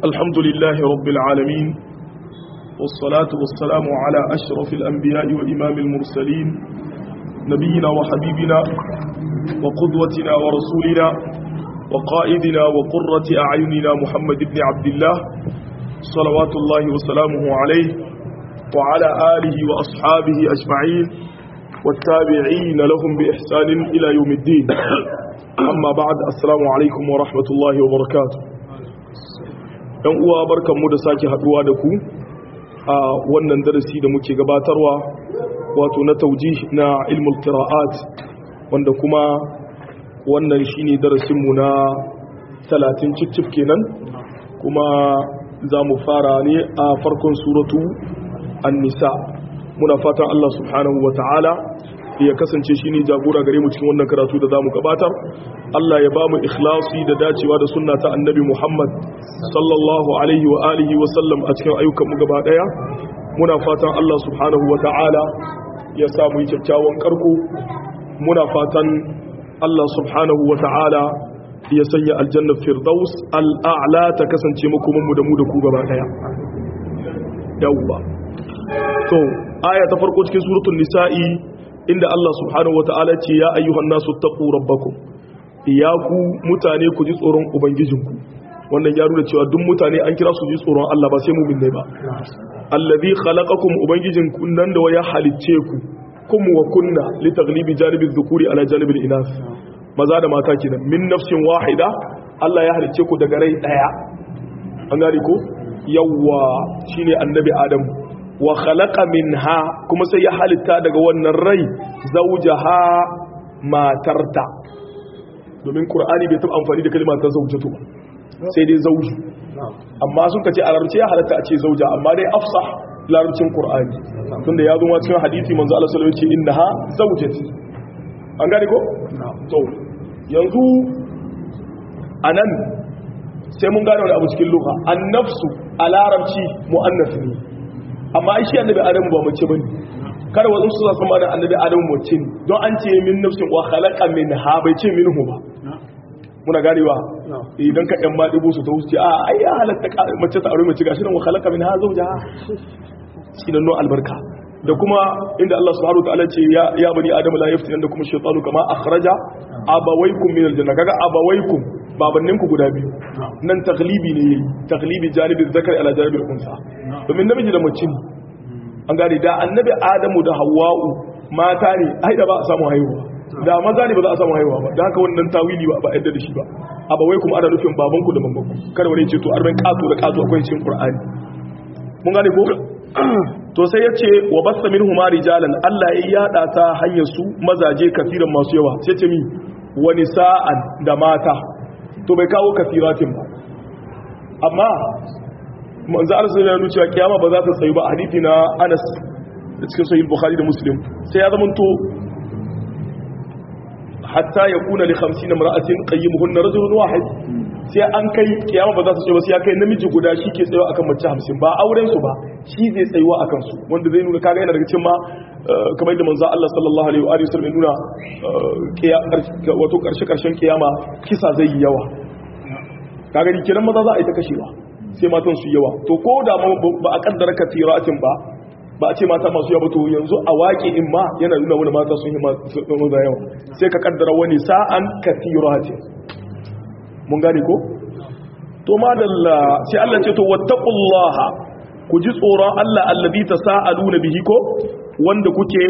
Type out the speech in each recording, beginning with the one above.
الحمد لله رب العالمين والصلاة والسلام على أشرف الأنبياء وإمام المرسلين نبينا وحبيبنا وقدوتنا ورسولنا وقائدنا وقرة أعيننا محمد بن عبد الله صلوات الله وسلامه عليه وعلى آله وأصحابه أجمعين والتابعين لهم بإحسان إلى يوم الدين amma ba'ad assalamu alaikum wa rahmatullahi wa barakatuh dan uwa barkanmu da sake haduwa da ku a wannan darasi da muke gabatarwa wato na taujih na ilmul qira'at wanda kuma wannan shine darasin mu na 30 cicif kenan kuma za mu fara ne a farkon suratu an-nisa muna fatan Allah subhanahu wa ta'ala ya kasance shi ne jagora gare mu cikin wannan karatu da za mu gabatar Allah ya ba mu ikhlasi da dacewa da sunna ta annabi Muhammad sallallahu alaihi wa alihi wa sallam a cikin ayyukan mu gaba daya muna fatan Allah subhanahu wa ta'ala ya sa mu yi kyakkyawan karko muna fatan Allah subhanahu wa ta'ala ya sanya aljanna firdaus al'a'la ta kasance makoman mu da mu da ku gaba daya yawwa to aya ta farko cikin suratul nisa'i inda Allah subhanahu wata'ala ce ya ayyuhan nasu taqu rabbakum ya ku mutane ku ji tsoron ubangijinku wannan ya nuna cewa duk mutane an kira su ji tsoron Allah ba sai mu'min ne ba allazi khalaqakum ubangijinku nan da waya halicce ku kum wa kunna li taghlibi janibi dhukuri ala janibi inas maza da mata kenan min nafsin wahida Allah ya halicce ku daga rai daya an gane ko yawwa shine annabi adam wa khalaqa minha kuma sai ya halitta daga wannan rai zawjaha matarta domin qur'ani bai taba amfani da kalmar ta zawjatu sai dai zawju amma sun kace a larabci ya halatta a ce zauja amma dai afsah larabcin qur'ani tunda ya zo ma cikin hadisi manzo Allah sallallahu alaihi wasallam ce innaha zawjati an gane ko to yanzu anan sai mun gane wani abu cikin lugha an-nafsu a larabci muannas ne amma shi annabi adamu ba mace bane kada wasu su zasu ma da annabi adamu mace ne don an ce min nafsin wa khalaqa minha bai ce minhu ba muna ganewa idan ka yan maɗigo su ta wuce a ai ya halatta mace ta aure mace gashi nan wa khalaqa minha zawjaha shi nan no albarka da kuma inda Allah subhanahu wataala ce ya ya bani adamu la yaftina kuma shaytanu kama akhraja abawaykum min aljanna kaga abawaykum babanninku guda biyu nan taglibi ne yayi taglibi janibin zakar ala janibin unsa domin namiji da mace ne an gane da annabi adamu da hawwa'u mata ne ai da ba a samu haihuwa da maza ne ba za a samu haihuwa ba da haka wannan tawili ba ba yadda da shi ba abawai kuma ana nufin babanku da mamanku kada wani ce to arban kato da kato akwai cikin qur'ani mun gane ko to sai yace wa basta minhum rijalan Allah ya yada ta hanyar su mazaje kafiran masu yawa sai ce mi wa nisa'an da mata to bai kawo kafiratin ba amma manzo Allah sai ya nuna cewa kiyama ba za ta tsayu ba hadisi na Anas da cikin sahih Bukhari da Muslim sai ya zama to hatta yakuna li 50 imra'atin qayyimuhunna rajulun wahid sai an kai kiyama ba za ta tsayu ba sai ya kai namiji guda shi ke tsayo akan mace 50 ba auren su ba shi zai tsayuwa akan su wanda zai nuna kaga yana daga cikin ma kamar da manzo Allah sallallahu alaihi wa sallam ya nuna wato karshe karshen kiyama kisa zai yi yawa kaga kiran maza za a yi ta kashewa sai matan su yawa to ko da ba a kaddara katiratin ba ba a ce mata masu yawa to yanzu a waƙe in ma yana nuna wani mata sun yi maza yawa sai ka kaddara wani sa'an katiratin mun gane ko to madalla sai Allah ce to wattaqullaha ku ji tsoron Allah allazi tasaaluna bihi ko wanda kuke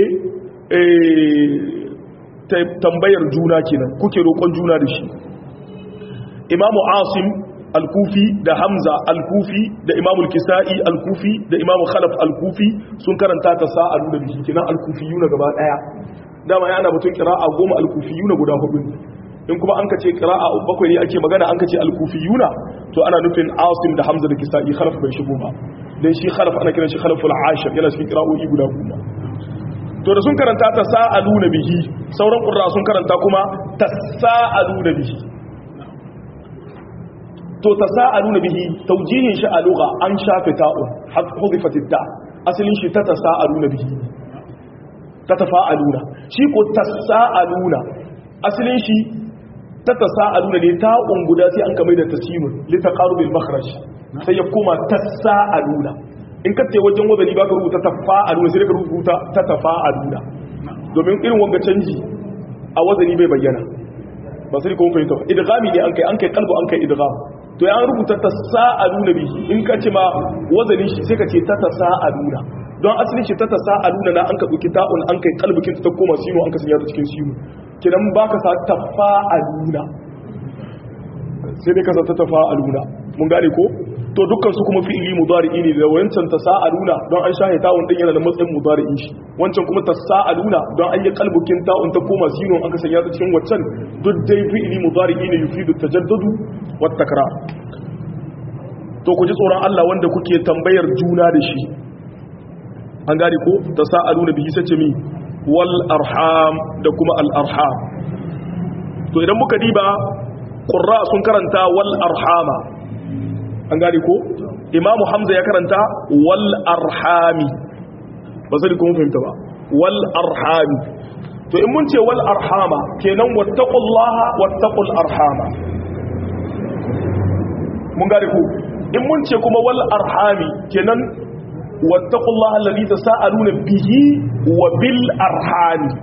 tambayar juna kenan kuke roƙon juna da shi imamu asim al-kufi da hamza al-kufi da imamu al-kisa'i al-kufi da imamu khalaf al-kufi sun karanta ta sa'alu da bihi kenan al-kufiyuna gaba daya dama yana batun qira'a goma al-kufiyuna guda hudu in kuma an kace qira'a bakwai ne ake magana an kace al-kufiyuna to ana nufin asim da hamza da kisa'i khalaf bai shigo ba dan shi khalaf ana kiran shi khalaful ashir yana cikin qira'o'i guda goma to da sun karanta ta sa'alu na bihi sauran qurra sun karanta kuma tasa'alu na bihi to tasa'aluna bihi tawjihin shi a lugha an shafe ta'un hudifat ta asalin shi ta tasa'aluna bihi ta tafa'aluna shi ko tasa'aluna asalin shi ta tasa'aluna ne ta'un guda sai an kamar da tasimun li taqarubil makhraj sai ya koma tasa'aluna in ka ce wajen wazani baka rubuta tafa'aluna sai ka rubuta ta tafa'aluna domin irin wanga canji a wazani bai bayyana ba sai kuma fahimta ba idghami ne an kai an kai kalbu an kai idgham to ya an rubuta tasa'aluna bihi in ka ce ma wazani shi sai ka ce ta tasa'aluna don asalin shi ta tasa'aluna na an ka duki ta'un an kai kalbukin ta koma sino an ka sanya ta cikin sino kidan baka sa tafa'aluna sai dai ka sa ta tafa'aluna mun gane ko to dukkan su kuma fi'ili mudari'i ne da wancan tasa'aluna don an shahe ta'un din yana da matsayin mudari'in shi wancan kuma tasa'aluna don an yi kalbukin ta'un ta koma sino an ka sanya ta cikin waccan duk dai fi'ili mudari'i ne yufidu tajaddadu wat takrar to ku ji tsoron Allah wanda kuke tambayar juna da shi an gane ko tasa'aluna bihi sace mi wal arham da kuma al arham to idan muka diba qurra sun karanta wal arhama an gane ko imamu hamza ya karanta wal arhami ba zai kuma fahimta ba wal arhami to in mun ce wal arhama kenan wattaqullaha wattaqul arhama mun gane ko in mun ce kuma wal arhami kenan wattaqullaha alladhi tasaaluna bihi wa bil arhami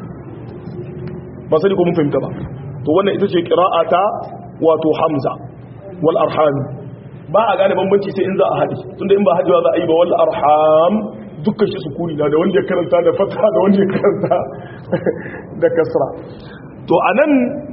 ba sai kuma fahimta ba to wannan ita ce qira'ata wato hamza wal arhami ba a gane bambanci sai in za a haɗi tunda in ba haɗewa za a yi ba wal arham dukkan shi sukuni na da wanda ya karanta da fata da wanda ya karanta da kasra to anan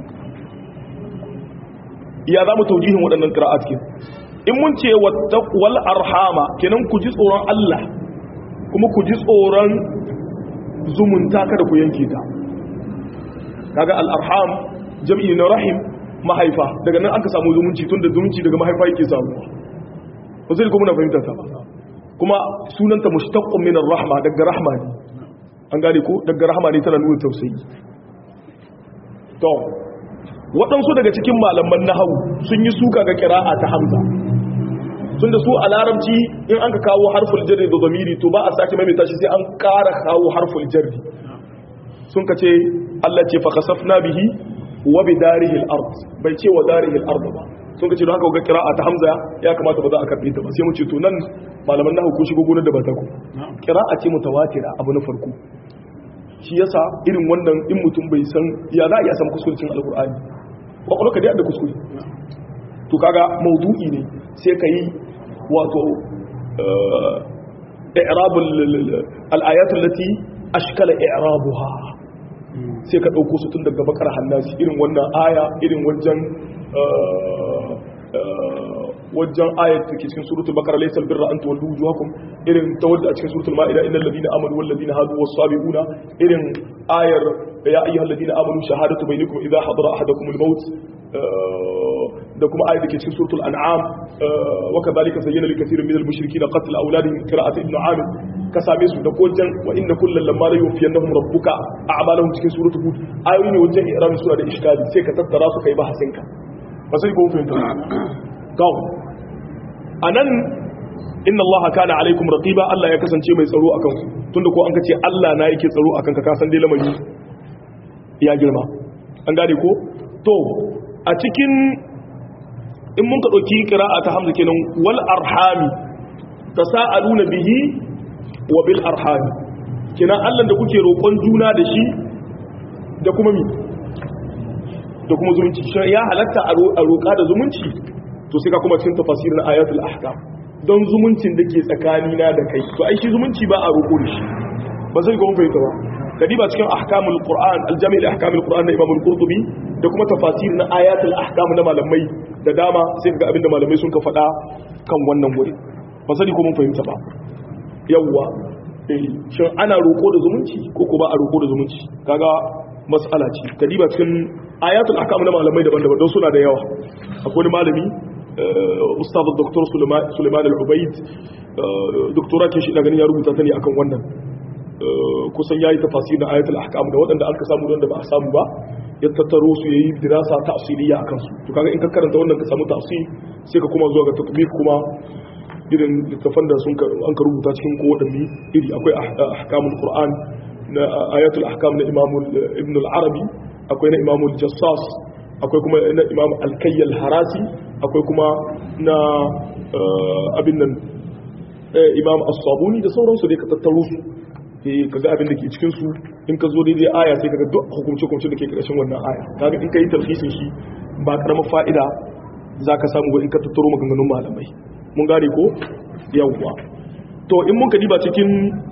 ya za mu taujihin waɗannan qira'at ke in mun ce wal arhama kenan ku ji tsoron Allah kuma ku ji tsoron zumunta kada ku yanke ta kaga al arham jam'i na rahim mahaifa daga nan aka samu zumunci tun da zumunci daga mahaifa yake samu ba zai kuma na fahimta ta ba kuma sunanta mushtaqqun min ar-rahma daga rahma ne an gane ko daga rahma ne tana nuna tausayi to waɗansu daga cikin malaman nahawu sun yi suka ga qira'a ta hamza tunda su a larabci in an ka kawo harful jarri da zamiri to ba a sake maimaita shi sai an ƙara kawo harful jarri sun ka ce Allah ce fa khasafna bihi wa bi darihi al-ard bai ce wa darihi al-ard ba sun ka ce don haka ga qira'a ta hamza ya kamata ba za a karbe ta ba sai mu ce to nan malaman nahwu kun shigo gonar da ba ta ku qira'a ce mutawatira abu na farko shi yasa irin wannan in mutum bai san ya za a iya san kuskurecin alqur'ani kwakwalwa ka dai da kuskure to kaga maudu'i ne sai ka yi wato i'rabul al-ayatul lati ashkala i'rabuha sai ka ɗauko su tun daga bakar hannasi irin wannan aya irin wajen wajen ayat da ke cikin suratul bakara laysal birra an tuwallu wujuhakum irin ta wadda a cikin suratul ma'ida innal ladina amanu wal ladina hadu was sabiquna irin ayar ya ayyuhal ladina amanu shahadatu bainakum idha hadara ahadakum al maut da kuma ayat da ke cikin suratul an'am wa kadhalika zayyana lil kathirin min al mushrikeena qatl awladihim qira'at ibn amir ka same su da kojan wa inna kullal lamma la yufiyannahum rabbuka a'malahum cikin suratul hud ayoyi ne wajen iramin sura da iskali sai ka tattara su kai bahasin ka ba sai ko fahimta to anan inna allaha kana alaikum raqiba Allah ya kasance mai tsaro akan ku tunda ko an kace Allah na yake tsaro akan ka ka san dai lamari ya girma an gane ko to a cikin in mun ka dauki qira'a ta hamza kenan wal arhami tasaaluna bihi wa bil arhami kina Allah da kuke roƙon juna da shi da kuma mi da kuma zumunci shi ya halatta a roƙa da zumunci to sai ka kuma cikin tafasirin ayatul ahkam don zumuncin da ke tsakani na da kai to ai shi zumunci ba a roƙo da shi ba zai ga mun fahimta ba kadiba cikin ahkamul qur'an aljami' li ahkamul qur'an na imam al-qurtubi da kuma tafasir na ayatul ahkam na malamai da dama sai ga abinda malamai sun ka faɗa kan wannan wuri ba sani ko mun fahimta ba yawwa shin ana roƙo da zumunci ko ko ba a roƙo da zumunci kaga mas'ala ce kadiba cikin ayatul ahkam na malamai daban-daban don suna da yawa akwai malami ustaz dr suleiman al-ubaid doktora ke shi ina ganin ya rubuta ta ne akan wannan kusan yayi tafasir na ayatul ahkam da waɗanda aka samu da ba a samu ba ya tattaro su yayi dirasa tafsiliya akan su to kaga in ka karanta wannan ka samu tafsir sai ka kuma zuwa ga tatbiq kuma irin littafan da sun an ka rubuta cikin ko wadanne iri akwai ahkamul qur'an na ayatul ahkam na imam ibn al-arabi akwai na imam al-jassas akwai kuma na imam alkayyal harasi akwai kuma na abin nan imam as-sabuni da sauransu dai ka tattaro su ka ga abin da ke cikin su in ka zo daidai aya sai ka ga duk hukumce hukumce da ke karshen wannan aya kaga in ka yi tarhisin shi ba karamar fa'ida za ka samu in ka tattaro maganganun malamai mun gane ko yawwa to in mun ka diba cikin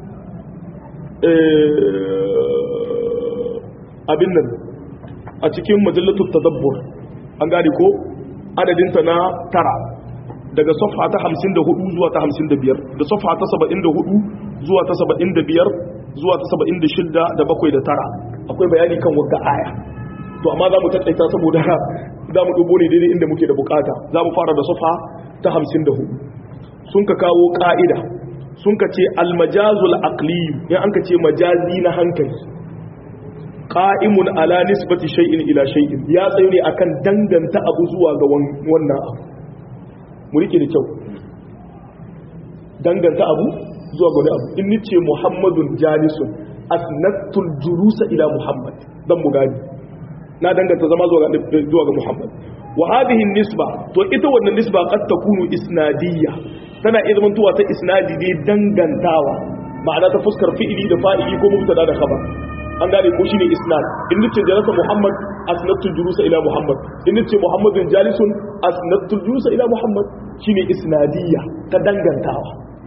abin nan a cikin majallatul tadabbur an gane ko adadinta na tara daga safha ta 54 zuwa ta 55 da safha ta 74 zuwa ta 75 zuwa ta 76 da bakwai da tara akwai bayani kan wagga aya to amma za mu tattaita saboda za mu dubo ne daidai inda muke da bukata za mu fara da safha ta 54 sun ka kawo ka'ida sun ka ce almajazul aqli in an ka ce majazi na hankali qa'imun ala nisbati shay'in ila shay'in ya tsayo ne akan danganta abu zuwa ga wannan abu mu rike da kyau danganta abu zuwa ga wani abu in nace muhammadun jalisun asnatul julusa ila muhammad dan mu gani na danganta zama zuwa ga zuwa ga muhammad wa hadhihi nisba to ita wannan nisba qad takunu isnadiyya tana iya zamantowa ta isnadi ne dangantawa ma'ana ta fuskar fi'ili da fa'ili ko mubtada da khabar an gane ko shine isnad in nace jalasa muhammad asnadtu julusa ila muhammad in nace muhammadun jalisun asnadtu julusa ila muhammad shine isnadiyya ta dangantawa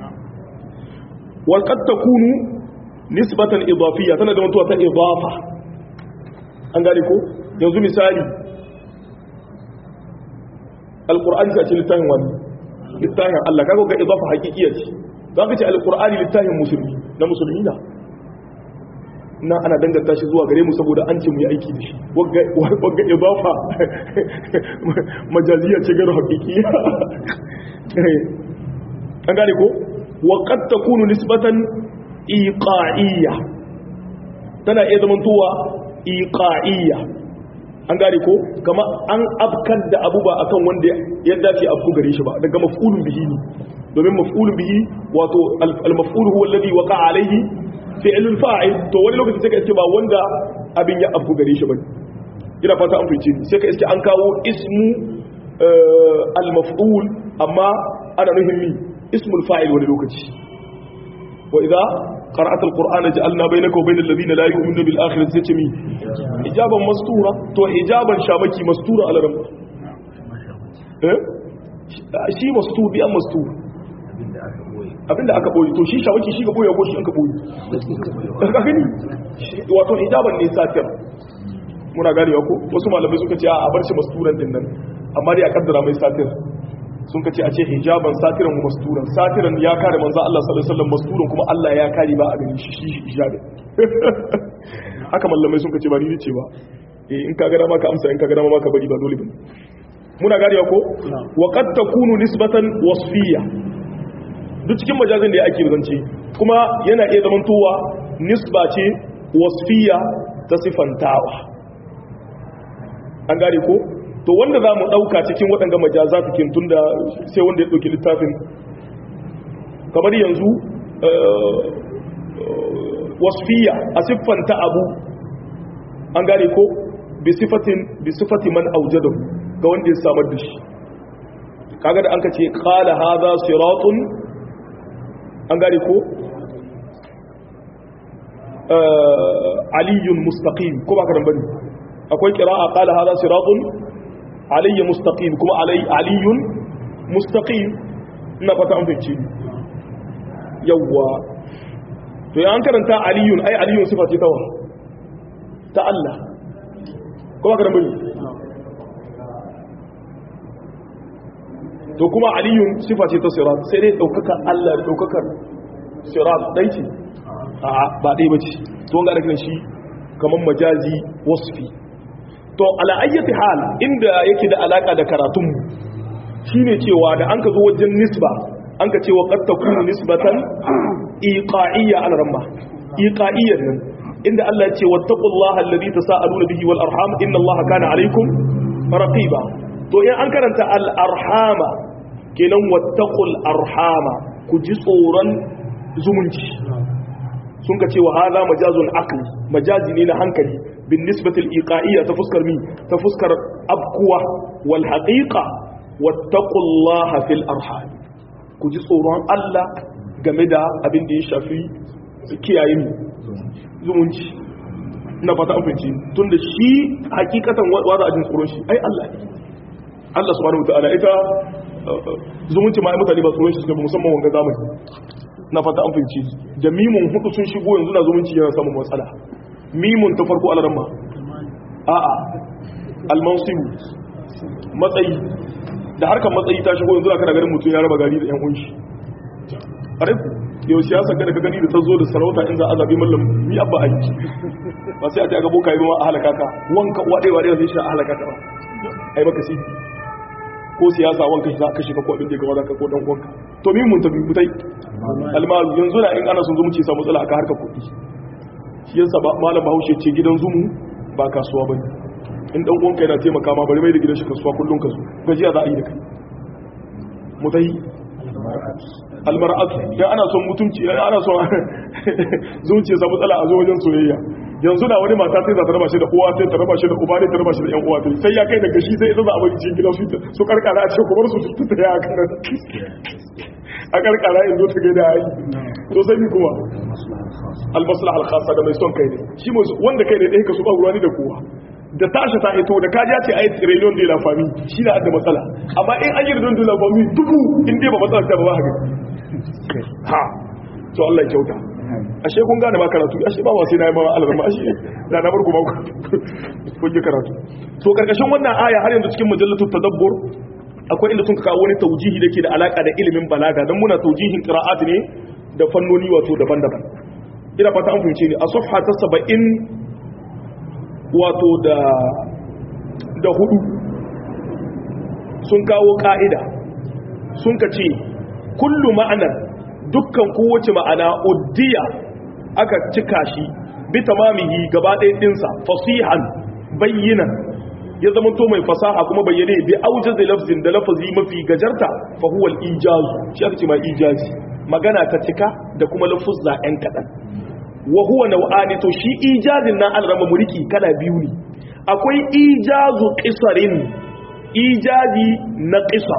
wa qad takunu nisbatan idafiyya tana da mutuwa ta idafa an gane ko yanzu misali alqur'ani sai ce littafin wani littafin Allah kaga ga idafa haqiqiyya ce zaka ce alqur'ani littafin musulmi na musulmi na na ana danganta shi zuwa gare mu saboda an ce mu yi aiki da shi wagga idafa majaliya ce garo hakikiya an gane ko wa qad takunu nisbatan iqa'iyya tana iya zamantowa iqa'iyya an gane ko kama an afkar da abu ba akan wanda ya dace afku gare shi ba daga maf'ulun bihi ne domin maf'ulun bihi wato al-maf'ul huwa alladhi waqa'a alayhi fi'lul fa'il to wani lokaci sai ka iske ba wanda abin ya afku gare shi bane ina fata an fice sai ka iske an kawo ismu al-maf'ul amma ana nufin mi ismul fa'il wani lokaci wa idza qara'ata al-qur'ana ja'alna bainaka wa bainal ladina la yu'minuna bil akhirati sai mi hijaban mastura to hijaban shamaki mastura alaram eh shi mastur bi an mastur abinda aka boye to shi shawaki shi ga boye ko shi an ka boye ka gani wato hijaban ne satir muna ganewa ko wasu malamai suka ce a bar shi masturan din nan amma dai a kaddara mai satir sun ka ce a ce hijaban satiran masturan satiran ya kare manzo Allah sallallahu alaihi wasallam masturan kuma Allah ya kare ba a gani shi shi hijabin haka malamai sun ka ce ba ni ce ba eh in ka ga dama ka amsa in ka ga dama ka bari ba dole ba muna ganewa ko wa qad takunu nisbatan wasfiyya duk cikin majazin da ya ake zance kuma yana iya zamantowa nisba ce wasfiya ta sifantawa an gane ko to wanda za mu ɗauka cikin waɗanda majaza cikin tun da sai wanda ya ɗauki littafin kamar yanzu wasfiya a siffanta abu an gane ko bi sifati man aujadahu ga wanda ya samar da shi kaga da an ka ce qala hadha siratun an gane ko aliyun mustaqim ko ba ka bane akwai qira'a qala hadha siratun aliyyun mustaqim kuma aliyun mustaqim ina fata an fice yawa to ya an karanta aliyun ai aliyun sifa ce tawa ta Allah ko ba ka bane to kuma aliyun sifa ce ta sirat sai dai daukakar Allah daukakar sirat dai ce a ba dai bace to wanga da shi kaman majazi wasfi to ala ayyati hal inda yake da alaka da karatun shine cewa da an ka zo wajen nisba an ka cewa qad takunu nisbatan iqa'iyya ala ramma iqa'iyyan nan inda Allah ya ce wattaqullaha alladhi tasaaluna bihi wal arham inna Allaha kana alaykum raqiba to in an karanta al'arhama kenan wattaƙul arhama ku ji tsoron zumunci sun ka ce wa haza majazun akli majazi ne na hankali bin nisbatil iqa'iyya ta fuskar mi ta fuskar abkuwa wal haqiqa wattaqullaha fil arham ku ji tsoron Allah game da abin da ya shafi kiyaye mu zumunci na fata amince tunda shi hakikatan wa za a jin tsoron shi ai Allah ne Allah subhanahu wataala ita zumunci ma ai mutane ba tsoron shi suka musamman wanga zamani na fata an fahimci da mimun hudu sun shigo yanzu na zumunci yana samun matsala mimun ta farko alaramma a'a almansibu matsayi da harkar matsayi ta shigo yanzu kana ganin mutum ya raba gari da yan unshi a rai yau siyasa kada ka gani da ta zo da sarauta in za a zaɓi mallam mi abba a yi ba sai a ce a gabo kayi ma a halaka ka wanka waɗe waɗe zai shi a halaka ka ba a yi maka si ko siyasa wanka shi za a kashe ka ko abin da ya gaba za ka ko dan uwanka to mi mun tafi mutai almaru yanzu na in ana sun zumunci samu matsala aka harka kuɗi shi yasa malam bahaushe ce gidan zumu ba kasuwa ba ne in dan uwanka yana taimaka ma bari mai da gidan shi kasuwa kullum kasu gajiya za a yi da kai mutai almar'atu dan ana son mutunci ana son zuciya samu matsala a zo wajen soyayya yanzu da wani mata sai za ta raba shi da uwa sai ta raba shi da uba ne ta raba shi da yan uwa sai ya kai daga shi sai ita za a bari cikin gidan su su karkara a ce ku bar su su ta ya kan a karkara in zo ta gaida ai to sai ni kuma almaslaha alkhassa da mai son kai ne shi wanda kai ne dai ka su ba ruwa ni da kowa da tashi ta hito da kaji ce ai trillion de la famille shi da da matsala amma in an yi trillion de la famille dubu in dai ba matsala ta ba ba haka ha to Allah ya kyauta ashe kun gane ma karatu ashe ba wasai na yi ma alrama ashe da na barku ba ku yi karatu to karkashin wannan aya har yanzu cikin mujallatul tadabbur akwai inda sun kawo wani taujihi da ke da alaka da ilimin balaga don muna taujihin qira'at ne da fannoni wato daban-daban ina fata an fahimce ni a safha ta 70 wato da da hudu sun kawo ka'ida sun ka ce kullu ma'anar dukkan kowace ma'ana uddiya aka cika shi bi tamamihi gaba ɗaya ɗinsa fasihan bayyinan ya zama to mai fasaha kuma bayyane bi aujaz lafzin da lafazi mafi gajarta fa huwa al-ijaz shi aka ce ma ijazi magana ta cika da kuma lafuzza ɗan kaɗan wa huwa nau'ani to shi ijazin nan an rama mulki kala biyu ne akwai ijazu qisarin ijazi na qisar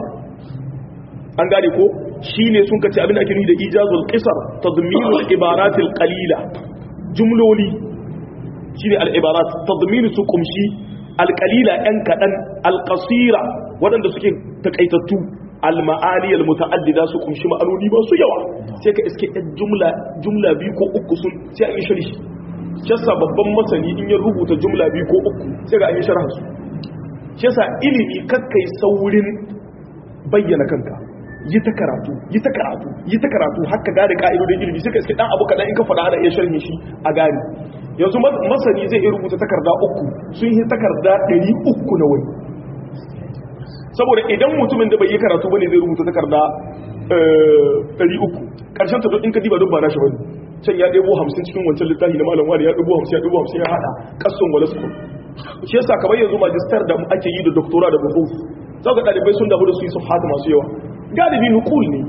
an gane ko shine sun kace abin da ake nufi da ijazul qisar tadminul ibaratil qalila jumloli shine al-ibarat tadminu su kumshi alƙalila ‘yan kaɗan alƙasira waɗanda suke taƙaitattu alma'ani almuta'addida su kunshi ma'anoni ba su yawa sai ka iske ɗan jumla jumla biyu ko uku sun sai an yi shari shasa babban masani in ya rubuta jumla biyu ko uku sai ga an yi sharha su shasa ilimi kakkai saurin bayyana kanka yi ta karatu yi ta karatu yi ta karatu haka gane ka'idodin ilimi sai ka iske ɗan abu kaɗan in ka faɗa ana iya sharhin shi a gane yanzu masani zai iya rubuta takarda uku sun yi takarda ɗari uku na wani saboda idan mutumin da bai yi karatu bane zai rubuta takarda ɗari uku ƙarshen ta in ka diba duk ba na shi bane can ya ɗebo hamsin cikin wancan littafi na malam wani ya ɗebo hamsin ya ɗebo hamsin ya haɗa ƙasun wala su shi yasa kamar yanzu majistar da ake yi da doktora da buhuf za ka ɗalibai sun damu da su yi su hata masu yawa galibi nukul ne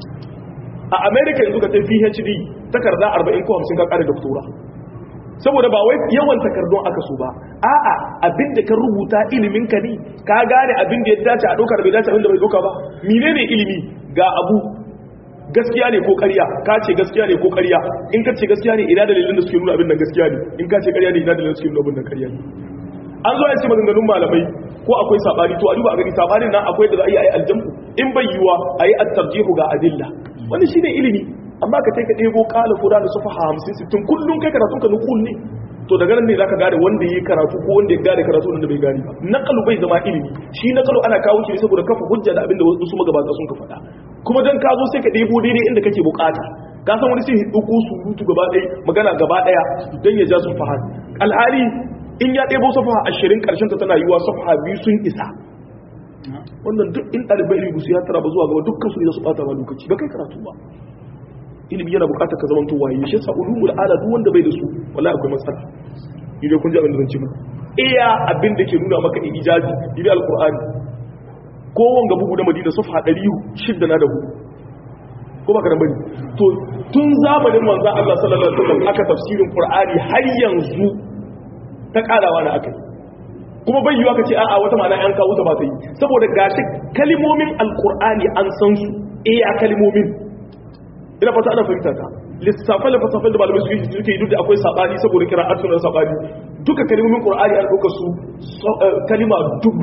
a america yanzu ka ta phd takarda arba'in ko hamsin ka ƙare doktora saboda ba wai yawan takardun aka so ba a'a abin da ka rubuta ilimin ka ne ka gane abin da ya dace a dokar bai dace abin da bai doka ba menene ilimi ga abu gaskiya ne ko ƙarya ka ce gaskiya ne ko ƙarya in ka ce gaskiya ne ina dalilin da suke nuna abin da gaskiya ne in ka ce ƙarya ne ina dalilin da suke nuna abin da ƙarya ne an zo ya ce maganganun malamai ko akwai sabani to a duba a gani sabanin nan akwai da za a yi aljamu in bai yiwa a yi attarjihu ga adilla wannan shine ilimi amma ka kai ka ɗebo ƙala fuda da sufa hamsin sittin kullum kai karatun ka nukul ne to daga nan ne za ka gane wanda ya yi karatu ko wanda ya gane karatu wanda bai gane ba naƙalu bai zama ilimi shi naƙalu ana kawo shi saboda kafa hujja da abin da wasu magabata sun ka faɗa kuma dan ka zo sai ka ɗebo daidai inda kake bukata ka san wani sai ɗauko surutu gaba ɗaya magana gaba ɗaya don ya ja su fahad alhali in ya ɗebo safa ashirin ƙarshen ta tana yiwa safa biyu sun isa wannan duk in ɗalibai ilimi su ya tara ba zuwa gaba dukkan su ne za su ɓata ma lokaci ba kai karatu ba ilimi yana bukatar ka zamanto waye shi yasa ulumul ala duk wanda bai da su wallahi akwai matsala idan kun ji abin da zan ci muku iya abin da ke nuna maka ijazi idan alqur'ani ko wanga bugu da madina safha 600 na da hudu ko ba karan bane to tun zamanin manzo Allah sallallahu alaihi wasallam aka tafsirin qur'ani har yanzu ta karawa na akai kuma bai yiwa kace a'a wata ma'ana an kawo ta ba ta yi saboda gashi kalimomin alqur'ani an san su eh a kalimomin ina fata ana fahimta ta lissafan da fasafan da malamai suke suke yi duk da akwai sabani saboda kira'atu na sabani duka kalimomin qur'ani an dauka su kalima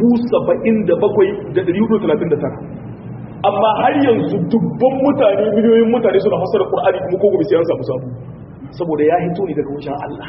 77,439 amma har yanzu dubban mutane miliyoyin mutane suna fasara qur'ani kuma ko gobe sai an samu samu saboda ya hito ne daga wajen Allah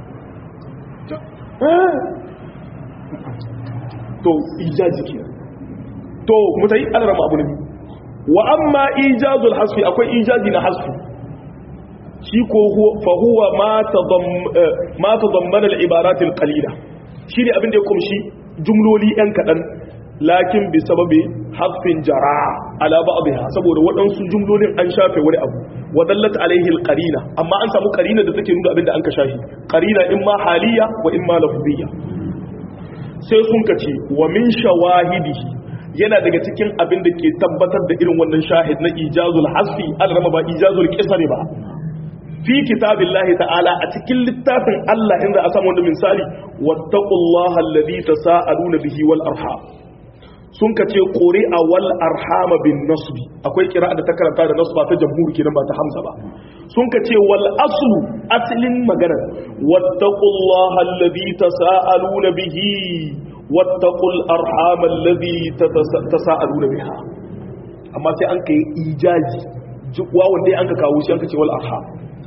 to ijazi ke to mutai alarama abu ne wa amma ijazul hasfi akwai ijazi na hasfi shi ko fa huwa ma tadammana al-ibarat al-qalila shi ne abin da ya kumshi jumloli yan kadan lakin bi sababi hasfin jara ala ba'dha saboda waɗansu jumlolin an shafe wani abu wa dallat alaihi al-qarina amma an samu qarina da take nuna abin da an ka shafi qarina imma haliya wa imma lafziyya sai sun kace wa min shawahidihi yana daga cikin abin da ke tabbatar da irin wannan shahid na ijazul hasfi alrama ba ijazul qisari ba fi kitabillahi ta'ala a cikin littafin Allah inda a samu wanda misali wattaqullaha alladhi tasaaluna bihi wal arham sun kace quri'a wal arhama bin nasbi akwai kira'a da ta karanta da nasba ta jamhur kenan ba ta hamza ba sun kace wal aslu aslin magana wattaqullaha alladhi tasaaluna bihi wattaqul arham alladhi tasaaluna biha amma sai an kai ijaji wawan dai an ka kawo shi an ka ce wal arham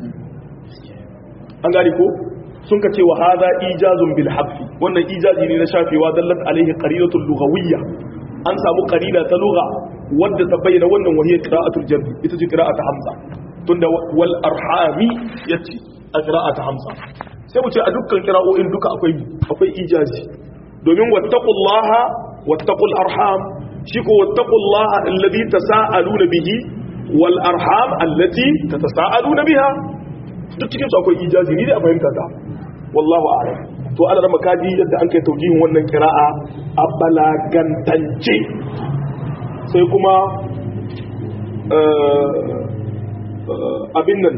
an gani ko sun ka ce wa hadha ijazun bil hafi wannan ijazi ne na shafewa dallat alaihi qarinatul lughawiyya an samu qarina ta lugha wadda ta bayyana wannan wahiyar qira'atul jarri ita ce qira'atu hamza tunda wal arhami yace a qira'atu hamza sai mu ce a dukkan qira'o'in duka akwai akwai ijazi domin wattaqullaha wattaqul arham shi ko wattaqullaha alladhi tasaaluna bihi wal arham allati tatasaaluna biha duk cikin su akwai ijazi ni da a fahimta ta wallahu a'lam to ana da makaji yadda an kai taujihin wannan kira'a a balagantance sai kuma abin nan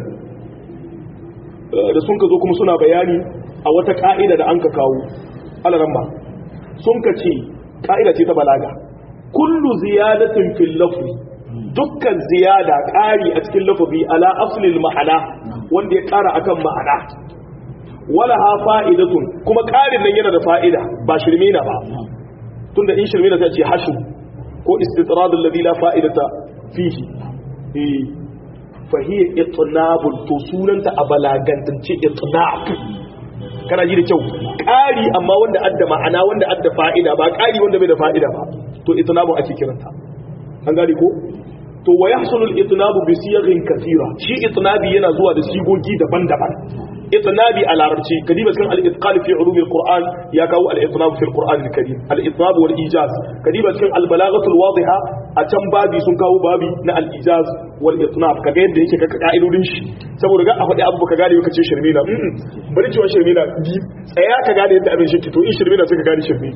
da sun ka zo kuma suna bayani a wata ka'ida da an ka kawo alaramma sun ka ce ka'ida ce ta balaga kullu ziyadatin fil lafzi dukkan ziyada ƙari a cikin lafazi ala aslil ma'ana wanda ya ƙara akan ma'ana wala ha fa'idatun kuma ƙarin nan yana da fa'ida ba shirme na ba tunda in shirme na sai ce hashu ko istitradul ladhi la fa'idata fihi eh fa hiya itnabul to sunanta a balagantance itnab kana ji da kyau ƙari amma wanda adda ma'ana wanda adda fa'ida ba ƙari wanda bai da fa'ida ba to itnabu ake kiranta an gane ko to wa yahsulul itnabu bi siyaghin kathira shi itnabi yana zuwa da sigogi daban-daban itnabi a larabci kadiba cikin al-itqan fi ulum al-qur'an ya kawo al-itnab fi al-qur'an al-karim al-itnab wal ijaz kadiba cikin al-balaghatu al-wadiha a can babi sun kawo babi na al-ijaz wal itnab kaga yadda yake kaka ka'idodin shi saboda ga a faɗi abu ka gane kace shirme na bari cewa shirme na tsaya ka gane yadda abin shi to in shirme na sai ka gane shirme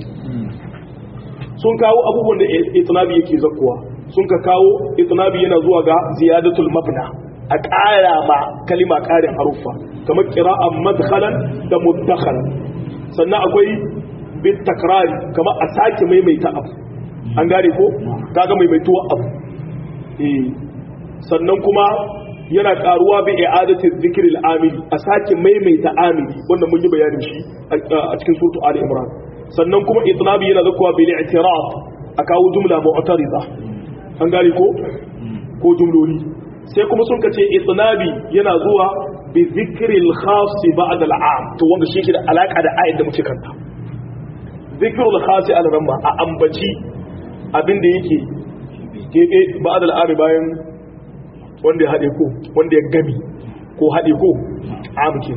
sun kawo abubuwan da itnabi yake zakkuwa sun ka kawo itnabi yana zuwa ga ziyadatul mabna a ƙara ma kalima ƙarin haruffa kamar qira'an madkhalan da mudakhalan sannan akwai bit takrari kamar a sake maimaita abu an gane ko kaga maimaituwa abu eh sannan kuma yana karuwa bi i'adati dhikril amili a sake maimaita amili wannan mun yi bayanin shi a cikin suratu ali imran sannan kuma itnabi yana zakuwa bil i'tiraf a kawo jumla mu'tarida an gane ko ko jumloli sai kuma sun kace itnabi yana zuwa bi dhikril khas ba'da al'am to wanda shi ke da alaka da ayat da muke kanta dhikrul khas al-ramma a ambaci abinda yake kebe ba'da al'am bayan wanda ya hade ko wanda ya gami ko hade ko amkin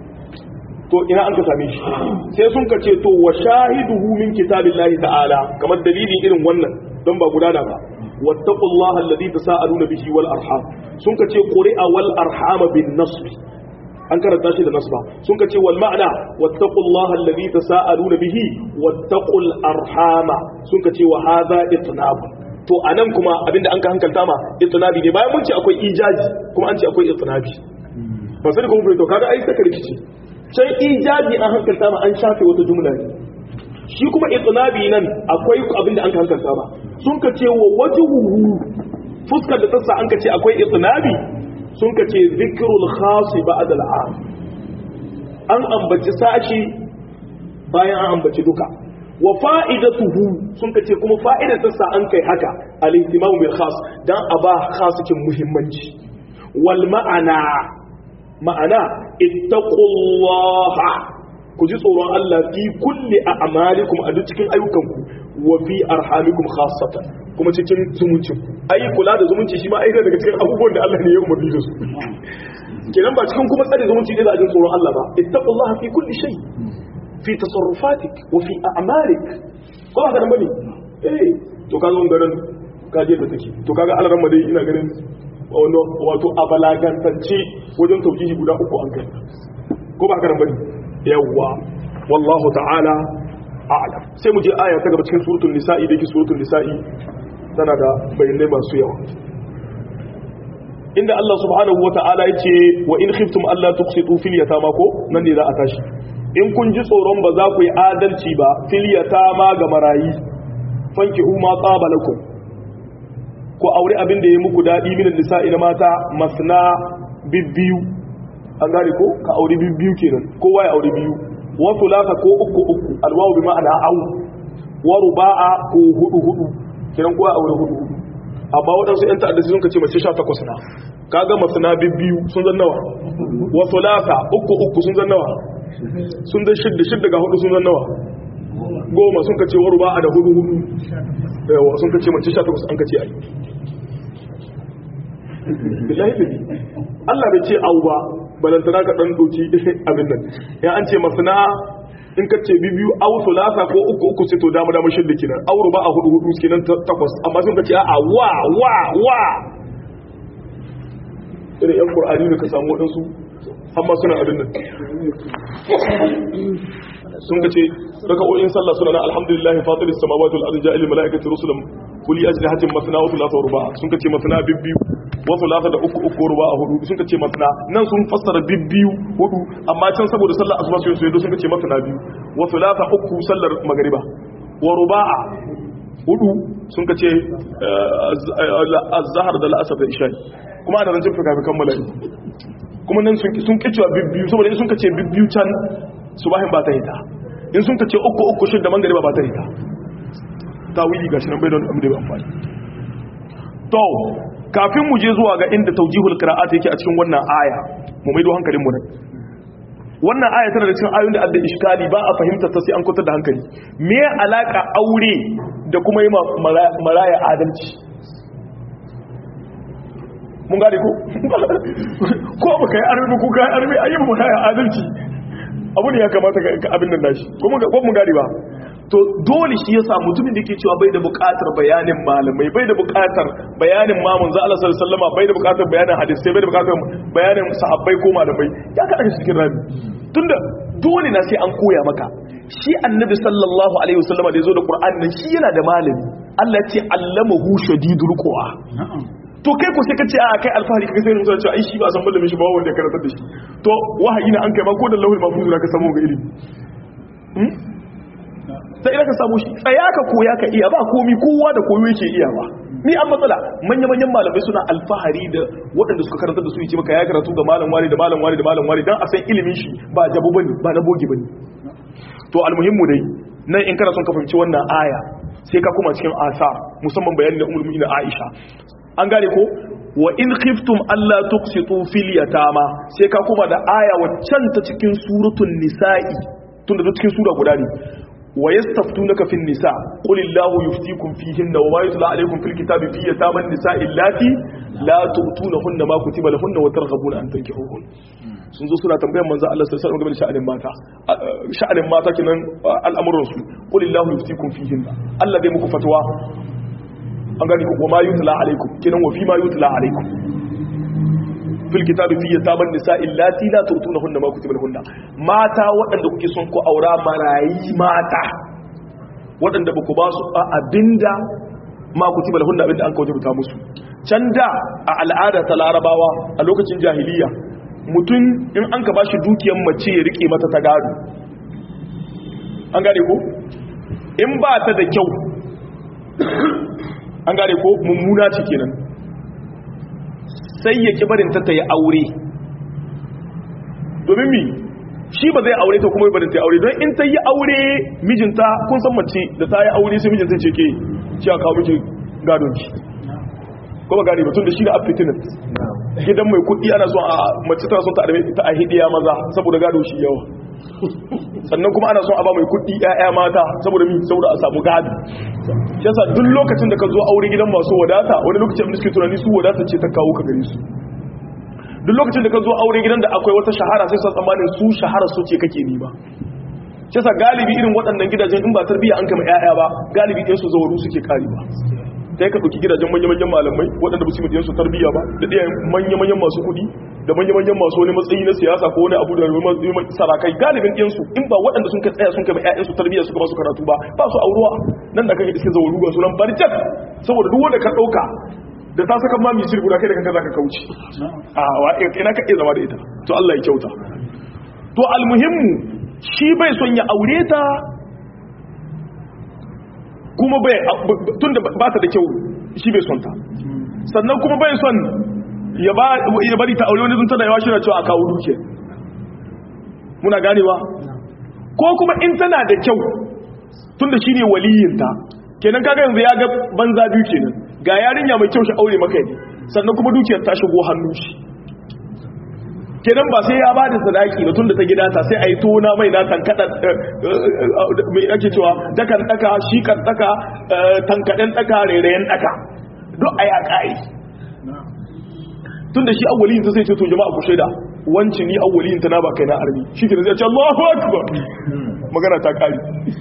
to ina an ka same shi sai sun kace to wa shahiduhu min kitabillahi ta'ala kamar dalilin irin wannan don ba gudana ba wattaqullaha alladhi tasaaluna bihi wal arham sun kace quri'a wal arham bin nasb an karanta shi da nasba sun kace wal ma'na wattaqullaha alladhi tasaaluna bihi wattaqul arhama sun kace wa hadha itnab to anan kuma abinda an ka hankalta ma itnabi ne bayan mun ce akwai ijaji kuma an ce akwai itnabi ba sai kuma to kaga ai saka rikici can ijabi an hankalta ma an shafe wata jumla ne shi kuma itnabi nan akwai abin da an hankalta ma sun ka ce wa wajhuhu fuskar da tassa an ka ce akwai itnabi sun ka ce zikrul khas ba'da al'am an ambaci sashi bayan an ambaci duka wa fa'idatuhu sun ka ce kuma fa'idar tassa an kai haka al-ihtimam bil khas dan aba khasikin muhimmanci wal ma'ana ma'ana ittaqullaha ku ji tsoron Allah fi kulli a'malikum a duk cikin ayyukanku wa fi arhamikum khassatan kuma cikin zumuncin ai kula da zumunci shi ma ai daga cikin abubuwan da Allah ne ya umarni da su kenan ba cikin kuma tsare zumunci ne da ajin tsoron Allah ba ittaqullaha fi kulli shay fi tasarrufatik wa fi a'malik ko ba ka nan bane eh to kaga wannan ka je da take to kaga Allah ran dai ina ganin wato a balagantance wajen taujihi guda uku an kai ko ba ka nan bane yawwa wallahu ta'ala a'lam sai mu je aya ta gaba cikin suratul nisa'i da yake suratul nisa'i tana da bayanai masu yawa inda Allah subhanahu wa ta'ala yace wa in khiftum alla tuqsitu fil yatama ko nan ne za a tashi in kun ji tsoron ba za ku yi adalci ba fil yatama ga marayi fankihu ma tsaba lakum ko aure abin da ya muku dadi min nisa'i na mata masna bibbiyu an gane ko ka aure biyu kenan kowa ya aure biyu wa thulatha ko uku uku alwawu bi ma'ana au wa ruba'a ko hudu hudu kenan kowa aure hudu hudu amma wadansu yan ta'adda sun kace mace 18 na kaga masana biyu sun zan nawa wa thulatha uku uku sun zan nawa sun da shidda shidda ga hudu sun zan nawa goma sun kace wa ruba'a da hudu hudu yawa sun kace mace 18 an kace ai billahi Allah bai ce au ba balantana ka dan doki abin nan ya an ce masana in ka ce bibiyu aw sulasa ko uku uku sai to dama dama shidda kenan aw ruba a hudu hudu kenan takwas amma sun ka ce a wa wa wa irin yan qur'ani ne ka samu wadansu amma suna abin nan sun ka ce raka'o'in sallah suna na alhamdulillah fatir as-samawati wal ardi ja'il malaikati rusulan kuli ajlihatin masna wa thulatha wa ruba sun ka ce masna bibbiyu wa thulatha da uku uku ruba a hudu sun ka ce masna nan sun fassara bibbiyu hudu amma can saboda sallar asuba sai su sun ka ce masna biyu wa thulatha uku sallar magriba wa ruba'a hudu sun ka ce az-zahar da al-asr da isha kuma ana rancin fuka kammala kuma nan sun sun kicewa bibbiyu saboda sun ka ce bibbiyu can subahin ba ta hita in sun ka ce uku uku shidda magriba ba ta hita tawili gashi nan bai da wani da amfani to kafin mu je zuwa ga inda taujihul qira'at yake a cikin wannan aya mu maido hankalin mu nan wannan aya tana da cikin ayoyin da adda iskali ba a fahimta ta sai an kwatar da hankali me alaka aure da kuma yi maraya adalci mun gane ko ko ba kai arbi ko kai arbi ayi maraya adalci abu ne ya kamata ga abin nan nashi ko mun gane ba to dole shi yasa mutumin da yake cewa bai da buƙatar bayanin malamai bai da buƙatar bayanin mamun za Allah sallallahu alaihi bai da buƙatar bayanin hadisi bai da buƙatar bayanin sahabbai ko malamai ya kada shi cikin rami tunda dole na sai an koya maka shi annabi sallallahu alaihi wasallam da yazo da qur'ani nan shi yana da malami Allah ya ce allamahu shadidul quwa to kai ko sai ka ce a kai alfahari kai sai mun cewa ai shi ba san malamin shi ba wanda ya karantar da shi to wahayi na an kai ma ko da lauhul mahfuz ka samu ga ilimi sai ina ka samu shi tsaya ka koya ka iya ba komi kowa da koyo yake iya ba ni an matsala manya-manyan malamai suna alfahari da waɗanda suka karanta da su yi ce maka ya karatu ga malam wani da malam wani da malam wani don a san ilimin shi ba jabu bane ba na boge bane to almuhimmu dai nan in kana son ka fahimci wannan aya sai ka kuma cikin asa musamman bayani da ummul mu'minin Aisha an gane ko wa in khiftum alla tuqsitu fil yatama sai ka kuma da aya waccan ta cikin suratul nisa'i tunda da cikin sura guda ne wa yastaftunaka fin nisa qul illahu yuftikum fihinna wa ma yutla alaykum fil kitabi fi yataman nisa'i allati la tu'tunahunna ma kutiba lahunna wa targhabuna an tankihuhun sun zo suna tambayar manzo Allah sallallahu alaihi wasallam game da sha'anin mata sha'anin mata kinan al'amuran su qul illahu yuftikum fihinna Allah zai muku fatwa an gani wa ma yutla alaykum kinan wa fi ma yutla alaykum fil kitabi fi yataman nisa'i allati la tu'tunahunna ma kutiba lahunna mata waɗanda kuke son ku aura marayi mata waɗanda ba ku ba su abinda ma kutiba lahunna abinda an kawo rubuta musu can da a al'ada ta larabawa a lokacin jahiliya mutum in an ka bashi dukiyar mace ya rike mata ta gado an gane ko in ba ta da kyau an gane ko mummuna ce kenan sai ya ki barin ta ta yi aure domin mi shi ba zai aure ta kuma barin ta yi aure don in ta yi aure mijinta kun san mace da ta yi aure sai mijinta ce ke ci a kawo miki gadon ki kuma gane batun da shi da affitinan gidan mai kuɗi ana son a mace tana son ta a hidiya maza saboda gado shi yawa sannan kuma ana son a ba mai kuɗi ƴaƴa mata saboda mi saboda a samu gado shi yasa duk lokacin da ka zo aure gidan masu wadata wani lokacin da suke tunani su wadata ce ta kawo ka gare su duk lokacin da ka zo aure gidan da akwai wata shahara sai sa tsammanin su shahara su ce kake ni ba shi yasa galibi irin waɗannan gidajen in ba tarbiyya an kama ƴaƴa ba galibi ɗin su zawaru suke karewa sai ka ɗauki gidajen manya-manyan malamai waɗanda ba su yi su tarbiyya ba da ɗaya manya-manyan masu kuɗi da manya-manyan masu wani matsayi na siyasa ko wani abu da sarakai galibin ɗinsu in ba waɗanda sun ka tsaya sun kama ƴaƴansu tarbiyya suka ba su karatu ba ba su auruwa nan da kake iske zawaru ga sunan barjat saboda duk wanda ka ɗauka da ta saka ma misir guda kai da kanka zaka kauce a wa ina ka iya zama da ita to Allah ya kyauta to almuhimmu shi bai son ya aure ta kuma bai tunda ba ta da kyau shi bai son ta sannan kuma bai son ya bari ta aure wani zun tana yawa shirya cewa a kawo duke muna ganewa ko kuma in tana da kyau tunda shi ne waliyinta kenan kaga yanzu ya ga banza biyu kenan ga yarinya mai kyau shi aure maka ne sannan kuma dukiyar ta shigo hannu shi kenan ba sai ya ba da sadaki ba tunda ta gida ta sai a yi tona mai na tankada mai ake cewa dakan daka shi kan daka tankaden daka rairayen daka duk a ya ƙa'i tunda shi awwalin ta sai ce to jama'a ku shaida wancin ni awwalin ta na ba kai na armi shi ke zai ce Allahu akbar magana ta ƙari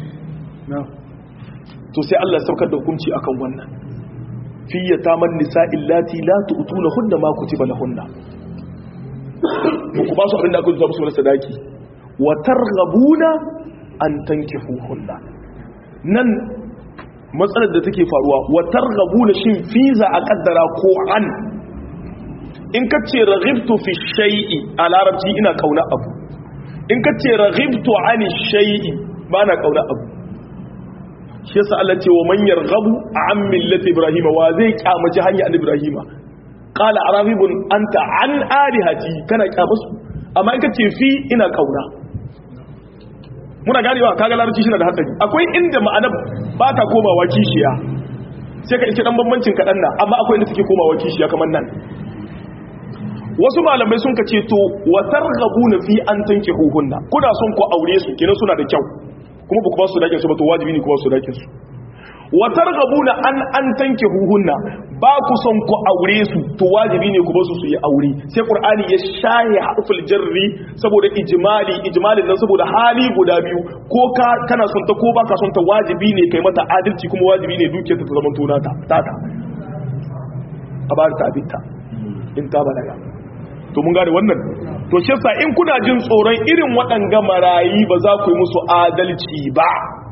to sai Allah saukar da hukunci akan wannan fi yataman nisa'il lati la tu'tuna hunna ma kutiba lahunna ku ba su abin da aka zuwa musu wani sadaki wa targhabuna an tankihuhunna nan matsalar da take faruwa wa targhabuna shin fiza a kaddara ko an in ka ce raghibtu fi shay'i a larabci ina kauna abu in ka ce raghibtu an shay'i ba na kauna abu shi yasa Allah ce wa man yarghabu an millati ibrahima wa zai kyamaci hanya an ibrahima qala arabibun anta an alihati kana kyamusu amma in kace fi ina kauna muna ganewa kaga larabci shi na da hatsari akwai inda ma'ana ba ta komawa kishiya sai ka iske dan bambancin kadan na amma akwai inda take komawa kishiya kamar nan wasu malamai sun kace to wa targhabuna fi an tankihuhunna kuna son ku aure su kenan suna da kyau kuma ba ku ba su dakin su ba to wajibi ne ku ba su dakin su wa targhabuna an an tankihuhunna ba ku son ku aure su to wajibi ne ku ba su su yi aure sai qur'ani ya shahi harful jarri saboda ijmali ijmalin nan saboda hali guda biyu ko ka kana son ta ko baka son ta wajibi ne kai mata adalci kuma wajibi ne dukiyar ta ta zama tona ta tata a ba ta abinta in ta balaga to mun gane wannan to shi yasa in kuna jin tsoron irin waɗanga marayi ba za ku yi musu adalci ba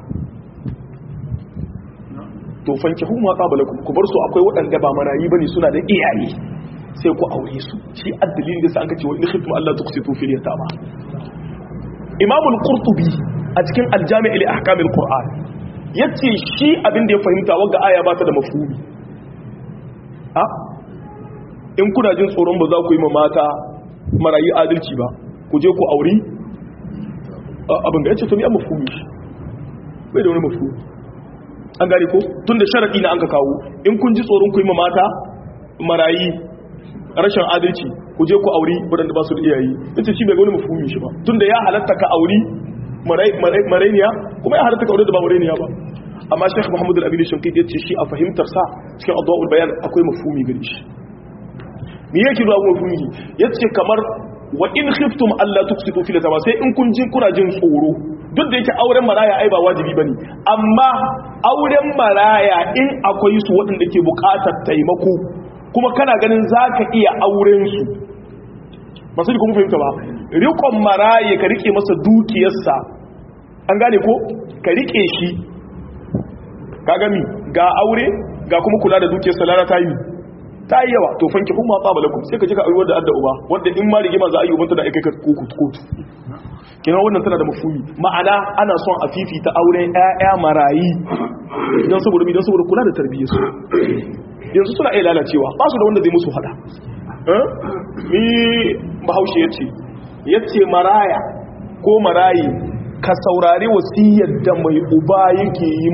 to fanki hu ma qabalakum ku bar su akwai waɗanda ba marayi bane suna da iyaye sai ku aure su shi addalin da sai an kace wa in khiftum Allah tuqsitu fil yatama Imam al-Qurtubi a cikin al-Jami' li ahkam al-Qur'an yace shi abin da ya fahimta wanda aya ba ta da mafhumi a in kuna jin tsoron ba za ku yi ma mata marayi adalci ba ku je ku auri abin da yace to ni an mafhumi bai da wani mafhumi an gane ko tun da sharaɗi na an ka kawo in kun ji tsoron ku yi ma mata marayi rashin adalci ku je ku auri waɗanda ba su da iyayi ita shi bai wani mafumi shi ba tun da ya halatta ka auri marainiya kuma ya halatta ka auri da ba marainiya ba amma shekh muhammadu al-abini shankid ya ce shi a fahimtar sa cikin addu'a'ul bayan akwai mafumi gare shi me yake zuwa mafumi ya ce kamar wa in khiftum alla tuksitu fil yatama sai in kun jin kuna jin tsoro duk da yake auren maraya ai ba wajibi bane amma auren maraya in akwai su waɗanda ke buƙatar taimako kuma kana ganin zaka iya auren su ba sai kuma fahimta ba riƙon maraye ka rike masa dukiyarsa an gane ko ka rike shi ka gami ga aure ga kuma kula da dukiyarsa lara ta yi ta yi yawa to fanki kuma tsaba lakum sai ka je ka aure wanda adda uba wanda in ma rigima za a yi ubanta da aikai ka kotu kotu kina wannan tana da mafumi ma'ana ana son a fifita auren ƴaƴa marayi idan saboda idan saboda kula da tarbiyyar su yanzu suna iya lalacewa ba su da wanda zai musu fada ni bahaushe yace yace maraya ko marayi ka saurari wasiyar da mai uba yake yi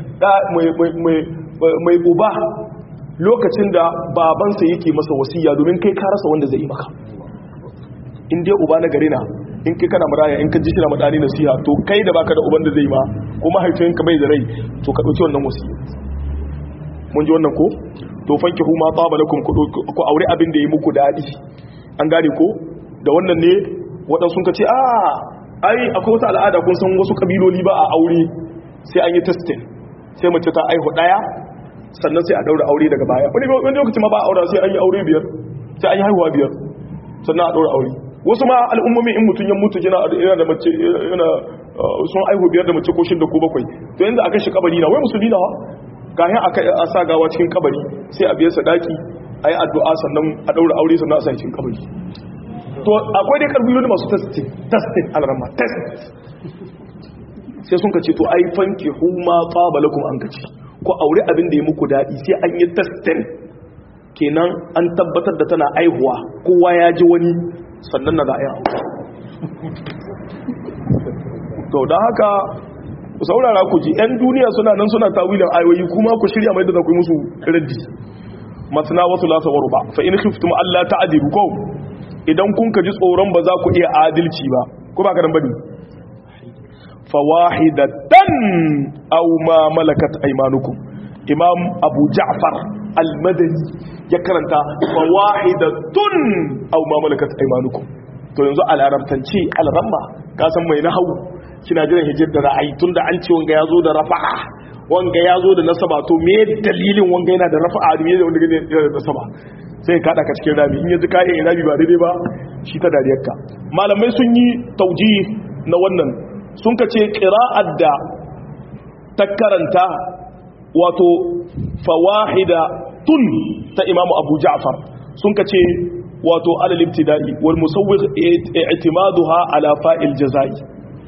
mai uba lokacin da babansa yake masa wasiya domin kai ka rasa wanda zai yi maka in dai uba na gari na in kai kana maraya in ka ji shira madani nasiha to kai da baka da uban da zai ma ko mahaifinka bai da rai to ka dauki wannan wasiya mun ji wannan ko to fanki huma taba lakum ku aure abin da yi muku dadi an gane ko da wannan ne waɗansu ka ce a ai akwai wata al'ada kun san wasu kabiloli ba a aure sai an yi testing sai mace ta aihu daya sannan sai a daura aure daga baya wani wani lokaci ma ba a aure sai an yi aure biyar sai an yi haihuwa biyar sannan a daura aure wasu ma al'ummomi in mutum ya mutu yana yana da mace yana sun aihu biyar da mace ko shida ko bakwai to yanzu aka shi kabari na wai musulmi na kayan a sa gawa cikin kabari sai a biya sadaki a yi addu'a sannan a daura aure sannan a sa cikin kabari to akwai dai karbiyoyi masu testing testing alarma test sai sun ka ce to ai fanki huma tsaba lakum an kace ko aure abin da ya muku daɗi sai an yi testin kenan an tabbatar da tana aihuwa kowa ya ji wani sannan na za a yi aure to don haka ku saurara ku ji 'yan duniya suna nan suna tawilin ayoyi kuma ku shirya mai da za ku yi musu raddi masana wasu lasa waru ba fa in khiftum Allah ta'dilu ko idan kun ka ji tsoron ba za ku iya adalci ba ko ba ka dan bane fawahidatan aw ma malakat aymanukum imam abu ja'far al-madani ya karanta fawahidatun aw ma malakat aymanukum to yanzu a larabtanci al-ramma ka san mai nahawu kina jiran hijir da ra'ayi tunda an ce wanga yazo da rafa'a wanga yazo da nasaba to me dalilin wanga yana da rafa'a da me da wanda yana da nasaba sai ka ka cikin rami in yanzu ka yi rabi ba daidai ba shi ta dariyarka malamai sun yi tauji na wannan sun ka ce ƙira'ar da ta karanta wato fawahida tun ta imamu abu ja'far sun ka ce wato alal ibtida'i wal musawwir i'timaduha ala fa'il jazai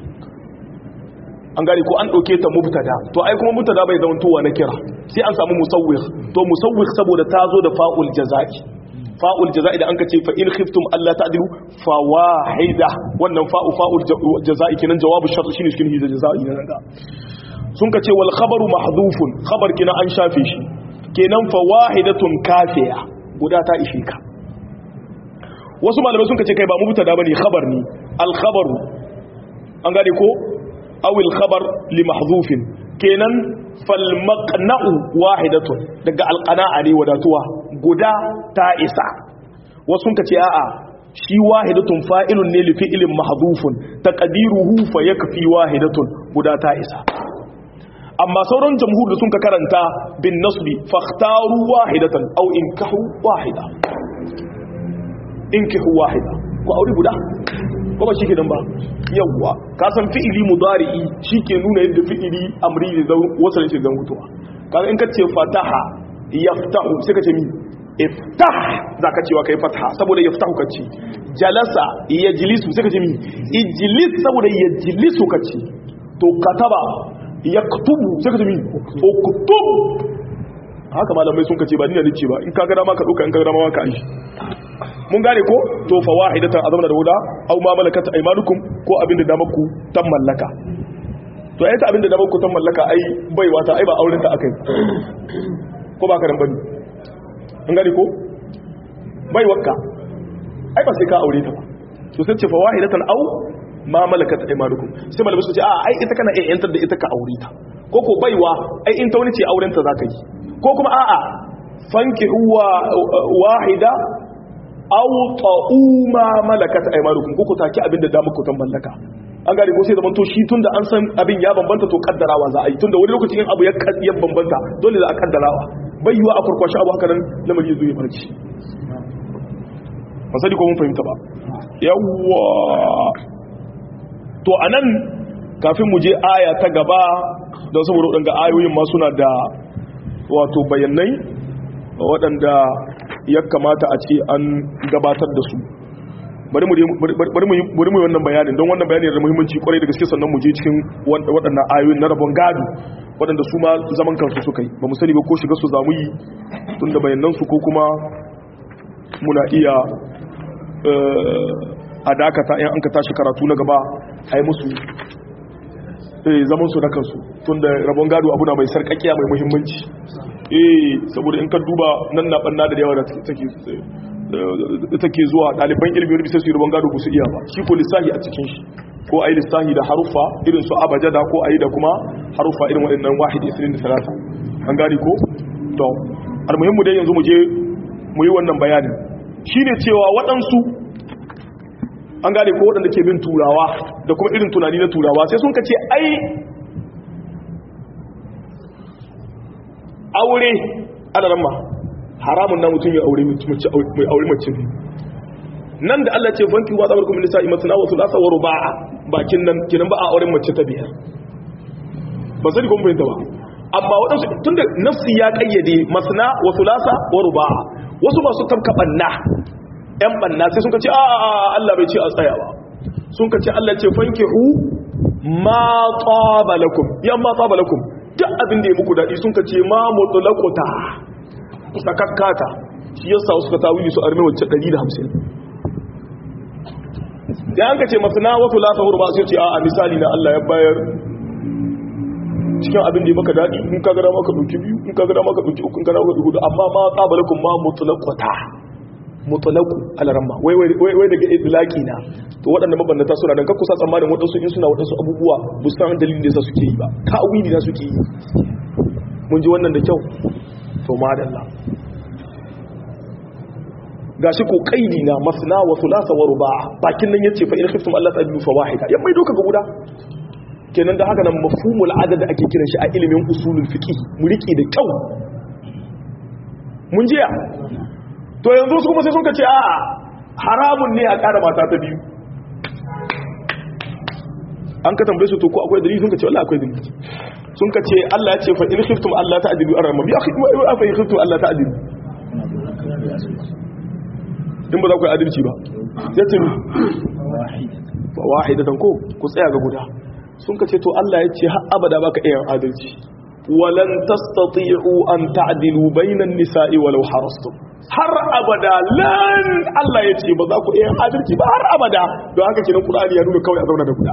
an gane ko an dauke ta mubtada to ai kuma mubtada bai zama towa na kira sai an samu musawwir to musawwir saboda ta zo da fa'ul jazai fa'ul jaza'i da an ka ce fa in khiftum alla ta'dilu fa wahida wannan fa'u fa'ul jaza'i kenan jawabu shart shine cikin hijja jaza'i nan da sun ka ce wal khabaru mahdhufun khabar kina an shafe shi kenan fa wahidatun kafiya guda ta ishe ka wasu malamai sun ka ce kai ba mubtada bane khabar ne al khabaru an gane ko aw al khabar li mahdhufin kenan fal maqna'u wahidatun daga al qana'a ne wadatuwa guda ta isa wasu ka ce a'a shi wahidatun fa'ilun ne li fi'lin mahdhufun taqdiruhu fa yakfi wahidatun guda ta isa amma sauran jamhur da sun ka karanta bin nasbi fakhtaru wahidatan aw inkahu wahida inkahu wahida ko aure guda ko ba shike dan ba yawa ka san fi'ili mudari'i shike nuna yadda fi'ili amri da wasu ne zan mutuwa kaga in ka ce fataha yaftahu sai ka ce mi iftah zaka cewa kai fataha saboda yaftahu ka ce jalasa yajlisu sai ka ce mi ijlis saboda yajlisu ka ce to kataba yaktubu sai ka ce mi uktub haka malamai sun kace ba ni ne ce ba in ka ga dama ka dauka in ka ga dama ka aishi mun gane ko to fa wahidatan azamna da wuda aw ma malakat aymanukum ko abinda da maku tan mallaka to ai ta abinda da maku tan mallaka ai bai wata ai ba auren ta akai ko ba ka dan bane mun gane ko bai wakka ai ba sai ka aure ta ba to sai ce fa wahidatan aw ma malakat aymanukum sai malamai su ce a ai ita kana iya yantar da ita ka aure ta ko ko baiwa ai in ta wani ce auren ta zaka yi ko kuma a'a fanki huwa wahida aw ta'u ma malakat aymanukum ko ku taki abin da damu ku tan mallaka an gari ko sai zaman to shi tunda an san abin ya bambanta to kaddarawa za a yi tunda wani lokacin in abu ya ya bambanta dole za a kaddarawa bai yiwa a kurkwashi abu haka nan lamari zai farci ba sani ko mun fahimta ba yawwa to anan kafin mu je aya ta gaba don saboda waɗanda ayoyin ma suna da wato bayanai waɗanda ya kamata a ce an gabatar da su bari mu bari mu wannan bayanin don wannan bayanin da muhimmanci kwarai da gaske sannan mu je cikin waɗannan ayoyin na rabon gado waɗanda su ma zaman kansu suka yi ba mu sani ba ko shiga su zamu yi tun da bayanan su ko kuma muna iya a dakata in an ka tashi karatu na gaba a yi musu zaman su na kansu tun da rabon gado abu na mai sarƙaƙiya mai muhimmanci eh saboda in ka duba nan na ɓanna da yawa da take zuwa ɗaliban ilimin wani bisa su yi rabon gado ba su iya ba shi ko lissahi a cikin shi ko a yi lissahi da haruffa irin su abajada ko a yi da kuma haruffa irin waɗannan wahid isirin da talata an gani ko to almuhimmu dai yanzu mu je mu yi wannan bayanin shi ne cewa waɗansu an gane ko waɗanda ke bin turawa da kuma irin tunani na turawa sai sun kace ai aure alaramma haramun na mutum ya aure mai aure mace ne nan da Allah ce fanki wa zabar kuma nisa'i masana wa sulasa wa ruba'a bakin nan kinan ba a auren mace ta biyar ba sani kuma fahimta ba amma waɗansu tunda nafsi ya kayyade masana wa sulasa wa ruba'a wasu masu tabka banna yan banna sai sun ce a Allah bai ce a tsaya ba sun ce Allah ce fankihu ma tsaba lakum yan ma tsaba lakum duk abin da ya muku daɗi sun ce ma mutlaqata sakakkata shi yasa suka tawili su arme wacce 150 da an ka ce masana wasu lasa hurba sai ce a misali na Allah ya bayar cikin abin da ya maka daɗi in ka gada maka ɗauki biyu in ka gada maka ɗauki uku in ka gada maka ɗauki amma ma tsabalakun ma mutulakwata mutulaku alaramma wai wai daga idlaki na to waɗanda mabannata suna dan kakkusa tsammanin waɗansu in suna waɗansu abubuwa bu san dalilin da yasa suke yi ba ka wili na suke yi mun ji wannan da kyau to madalla gashi ko kaidi na masna wa thulatha wa ruba' bakin nan yace fa in khiftum Allah ta'dilu fa wahida yan mai doka ga guda kenan da haka nan mafhumul adad ake kiran shi a ilimin usulul fiqh mu riki da kyau mun jiya to yanzu su kuma sai sun kace a haramun ne a ƙara mata ta biyu an ka tambaye su to ko akwai dalili sun kace wallahi akwai dalili sun kace Allah ya ce fa in khiftum Allah ta'dilu arama bi akhi ma fa in khiftum Allah ta'dilu in ba za ku yi adalci ba ya ce mi ba wahidatan ko ku tsaya ga guda sun ka ce to Allah ya ce har abada baka iya adalci walan tastati'u an ta'dilu bainan nisa'i walau harastum har abada lan Allah ya ce ba za ku iya adalci ba har abada don haka kenan Qur'ani ya nuna kawai a zauna da guda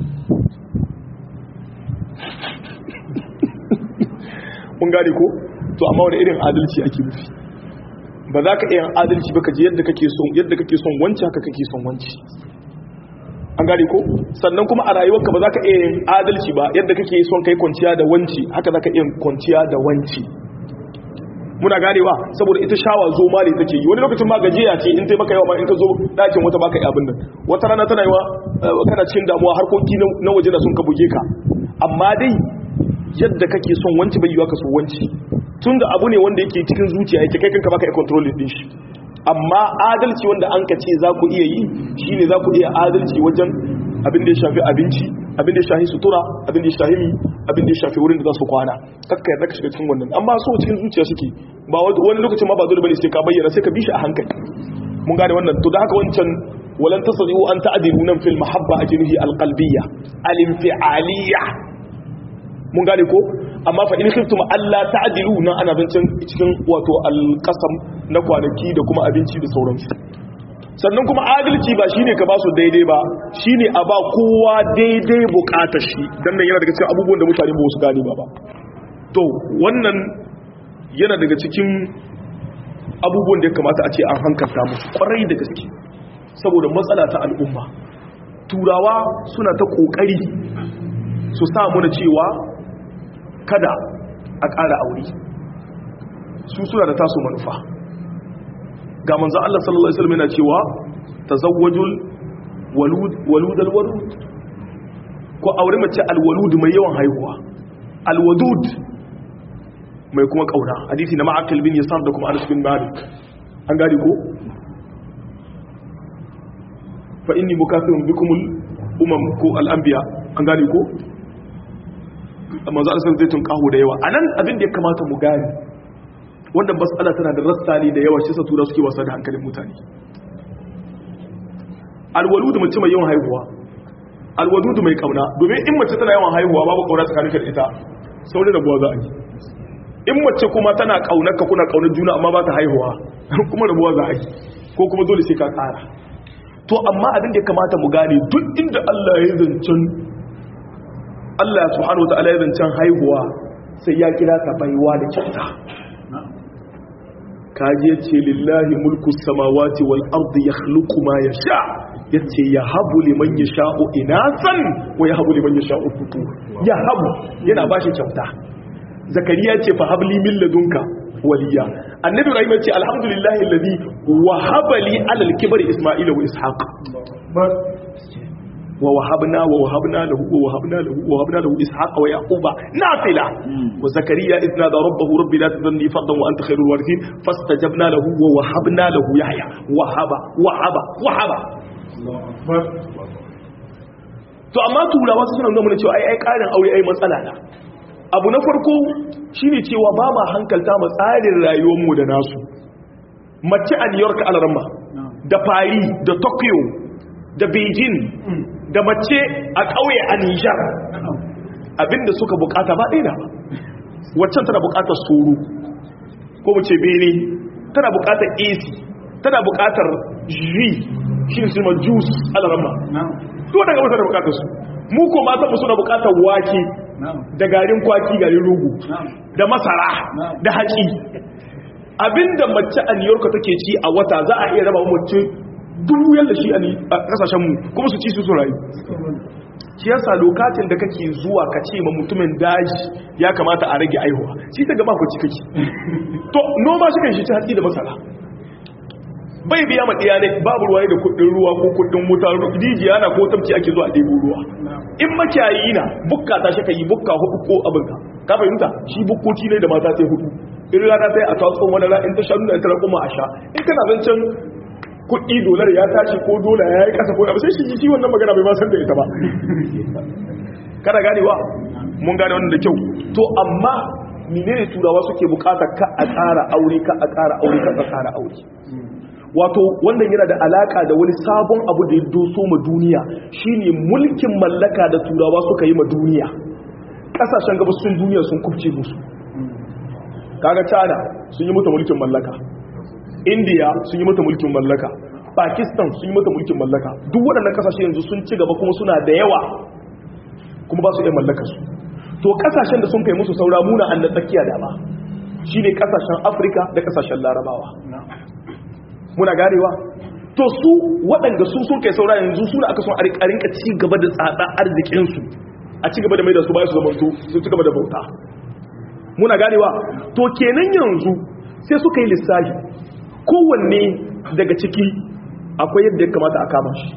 mun gane ko to amma wani irin adalci ake nufi ba za ka iya adalci ba ka ji yadda kake son yadda kake son wanci haka kake son wanci an gane ko sannan kuma a rayuwarka ba za ka iya yin adalci ba yadda kake son kai kwanciya da wanci haka za ka iya kwanciya da wanci muna ganewa saboda ita shawa zo ma ne take yi wani lokacin ma gajiya ce in tai maka yawa ma in ka zo dakin wata baka yi abin nan wata rana tana yiwa kana cikin damuwa harkoki na waje da sun ka buge ka amma dai yadda kake son wanci bai yiwa ka so wanci tun da abu ne wanda yake cikin zuciya yake kai kanka baka iya controlling din shi amma adalci wanda an ka ce za ku iya yi shine za ku iya adalci wajen abin da ya shafi abinci abin da ya shafi sutura abin da ya shafi mi abin da ya shafi wurin da za su kwana kakka yarda ka shiga cikin wannan amma so cikin zuciya suke ba wani lokacin ma ba dole bane sai ka bayyana sai ka bi shi a hankali mun gane wannan to da haka wancan walan tasdiu an ta'dilu nan fil mahabba ajrihi alqalbiyya alinfi'aliyya mun gane ko amma fa in khiftum alla ta'dilu nan ana zancen cikin wato alqasam na kwanaki da kuma abinci da sauransu sannan kuma adalci ba shine ka ba su daidai ba shine a ba kowa daidai bukatar shi dan nan yana daga cikin abubuwan da mutane ba su gane ba ba to wannan yana daga cikin abubuwan da ya kamata a ce an hankalta musu kwarai da gaske saboda matsala ta al'umma turawa suna ta kokari su sa mana cewa kada a ƙara aure su suna da taso manufa ga manzo Allah sallallahu alaihi wasallam yana cewa tazawwajul walud waludal walud ko aure mace alwalud mai yawan haihuwa alwadud mai kuma kauna hadisi na ma'akil bin yasar da kuma Anas bin Malik an gari ko fa inni mukathirun bikumul umam ko al-anbiya an gari ko manzo Allah zai tun kaho da yawa anan abin da ya kamata mu gani wanda matsala tana da rasta ne da yawa shi sa tura suke wasa da hankalin mutane alwaludu mace mai yawan haihuwa alwaludu mai kauna domin in mace tana yawan haihuwa babu kauna tsakanin da ita saurin rabuwa za a yi in mace kuma tana kaunar ka kuna kaunar juna amma ba ta haihuwa kuma rabuwa za a yi ko kuma dole sai ka kara to amma abin da ya kamata mu gane duk inda Allah ya zancen Allah subhanahu wataala ya zancen haihuwa sai ya kira ta baiwa da kyauta kaji ya ce lillahi mulku samawati wal ardi yakhluqu ma yasha yace ya habu liman yasha'u inasan wa ya habu liman yasha'u futur ya habu yana bashi kyauta zakariya ce fa habli min ladunka waliya annabi ibrahim ce alhamdulillahi alladhi wahaba li ala al-kibri isma'ila wa ishaq wa wahabna wa wahabna lahu wa wahabna lahu wa wahabna lahu ishaqa wa yaquba nafila wa zakariya idh nada rabbahu rabbi la tadhni fardan wa anta khairul warithin fastajabna lahu wa wahabna lahu yahya wahaba wahaba wahaba to amma turawa su suna nuna mana cewa ai ai karin aure ai matsala na abu na farko shine cewa ba ma hankalta ma tsarin rayuwarmu da nasu mace a new york alarma da paris da tokyo da beijing da mace a ƙauye a nijar abinda suka bukata ba ɗaya ba waccan tana bukatar soro ko mu ce bene tana bukatar ac tana bukatar jus shi ne su ma juice alarma to daga wata da bukatar su mu ko matan mu suna bukatar wake da garin kwaki garin rugu da masara da haƙi abinda mace a new york take ci a wata za a iya raba mace dubu yadda shi a kasashenmu kuma su ci su su rayu shi yasa lokacin da kake zuwa ka ce ma mutumin daji ya kamata a rage aihuwa shi ta gaba kwaci kake to noma shi kan shi ci hatsi da masara bai biya ma ɗiya ne babu ruwa da kuɗin ruwa ko kuɗin wuta rijiya na ko tamci ake zuwa ɗebo ruwa in makiyayi na bukka ta shi ka yi bukka hudu ko abinka ka fahimta shi bukkoci ne da mata sai hudu in rana sai a tatsun wani ra'in ta shanu da ita kuma a sha in kana zancen kuɗi dolar ya tashi ko dola ya yi ƙasa ko abu sai shi shi wannan magana bai ma san da ita ba kada ganewa mun gane wannan da kyau to amma menene turawa suke bukata ka a tsara aure ka a tsara aure ka a tsara aure wato wannan yana da alaka da wani sabon abu da ya doso ma duniya shine mulkin mallaka da turawa suka yi ma duniya kasashen gabasun duniya sun kubce musu kaga china sun yi mata mulkin mallaka india sun yi mata mulkin mallaka pakistan sun yi mata mulkin mallaka duk waɗannan kasashe yanzu sun ci gaba kuma suna da yawa kuma ba su iya mallaka su to kasashen da sun kai musu saura muna an da tsakiya dama shine kasashen afirka da kasashen larabawa muna garewa to su waɗanda su sun kai saura yanzu suna aka son a rinka ci gaba da tsada arzikinsu a ci gaba da mai da su bayan su zamanto su ci gaba da bauta muna ganewa to kenan yanzu sai suka yi lissafi kowanne daga ciki akwai yadda ya kamata a kama shi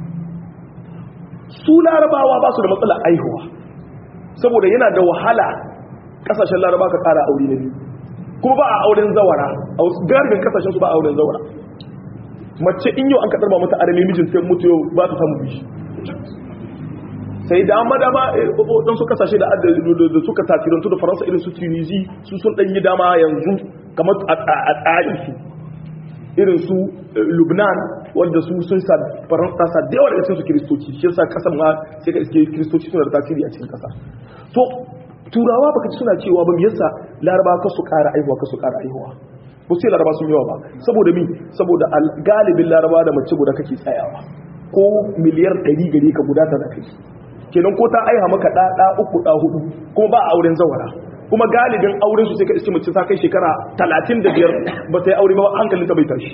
su larabawa ba su da matsala aihuwa saboda yana da wahala kasashen laraba ka kara aure na biyu kuma ba a auren zawara a garibin kasashen su ba a auren zawara mace in yau an kaɗar ba mata arami mijin sai mutu yau ba ta samu bishi sai dama dama don su kasashe da da suka tasirantu da faransa irin su tunisi su sun ɗanyi dama yanzu kamar a tsarin su irin su lubnan wanda su sun sa faransa sa da yawa daga cikin su kiristoci shi yasa kasan ma sai ka iske kiristoci suna da tasiri a cikin kasa to turawa baka ci suna cewa ba me yasa laraba ka su ƙara aihuwa ka su ƙara aihuwa ko sai laraba sun yawa ba saboda mi saboda galibin laraba da mace guda kake tsayawa ko miliyar 100 gare ka guda ta da kai kenan ko ta aiha maka ɗa ɗa uku ɗa hudu kuma ba a auren zawara kuma galibin auren su sai ka iske mace ta kai shekara 35 ba ta yi aure ba hankalin ta bai tashi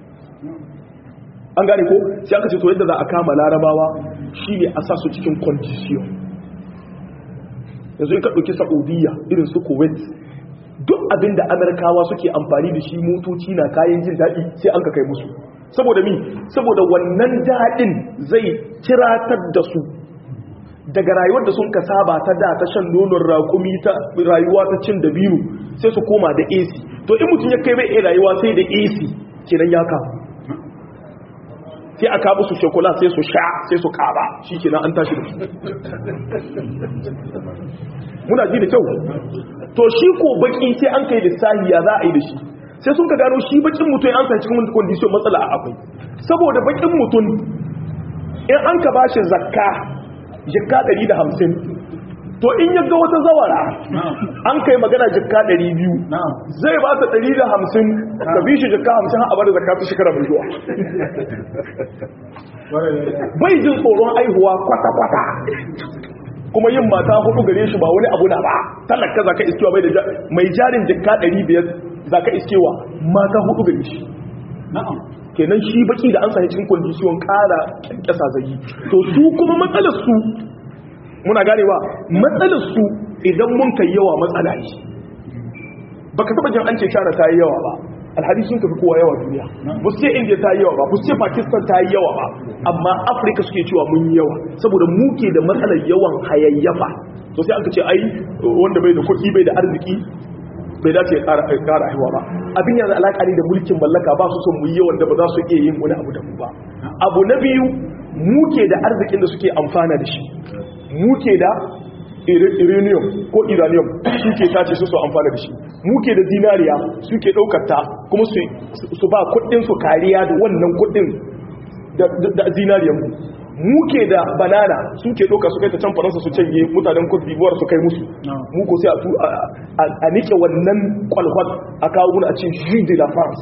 an gane ko sai aka ce to yadda za a kama larabawa shine a sa su cikin condition yanzu in ka ɗauki saudiya irin su kuwait duk abin da amurkawa suke amfani da shi motoci na kayan jin daɗi sai an ka kai musu saboda mi saboda wannan daɗin zai kiratar da su daga rayuwar da sun ka saba ta da ta shan nonon raƙumi ta rayuwa ta cin dabino sai su koma da ac to in mutum ya kai bai rayuwa sai da ac kenan ya kawo sai aka musu shokola sai su sha sai su kaba shi kenan an tashi da su muna ji da kyau to shi ko baki sai an kai lissahi ya za a yi da shi sai sun ka gano shi bakin mutum an san cikin kondishin matsala a akwai saboda bakin mutum in an ka bashi zakka jikka 150 to in ya ga wata zawara an kai magana jikka 200 zai ba ta 150 ka bi shi jikka 50 har a bada zakka ta shekara mai zuwa bai jin tsoron aihuwa kwata-kwata kuma yin mata hudu gare shi ba wani abu na ba talaka zaka iskewa bai da mai jarin jikka 500 zaka iskewa mata hudu gare shi kenan shi baki da an sanya cikin kondisiyon kara kyankyasa zai to su kuma matsalar su muna ganewa matsalar su idan mun kai yawa matsala ne baka taba jin an ce shara ta yi yawa ba alhadi sun tafi kowa yawa duniya ba su ce india ta yi yawa ba ba su ce pakistan ta yi yawa ba amma afirka suke cewa mun yi yawa saboda muke da matsalar yawan hayayyafa to sai aka ce ai wanda bai da kuɗi bai da arziki bai dace ya ƙara haihuwa ba abin yanzu alaƙa ne da mulkin mallaka ba su son mu yi yawan da ba za su iya yin wani abu da mu ba abu na biyu muke da arzikin da suke amfana da shi muke da uranium ko iranium suke tace su su amfana da shi muke da zinariya suke daukar ta kuma su ba kudin su kariya da wannan kudin da zinariyan mu muke da banana suke dauka su kai ta can faransa su canje mutanen Cote d'Ivoire su kai musu mu ko sai a nike wannan kwalkwat a kawo guna a ce jus de la France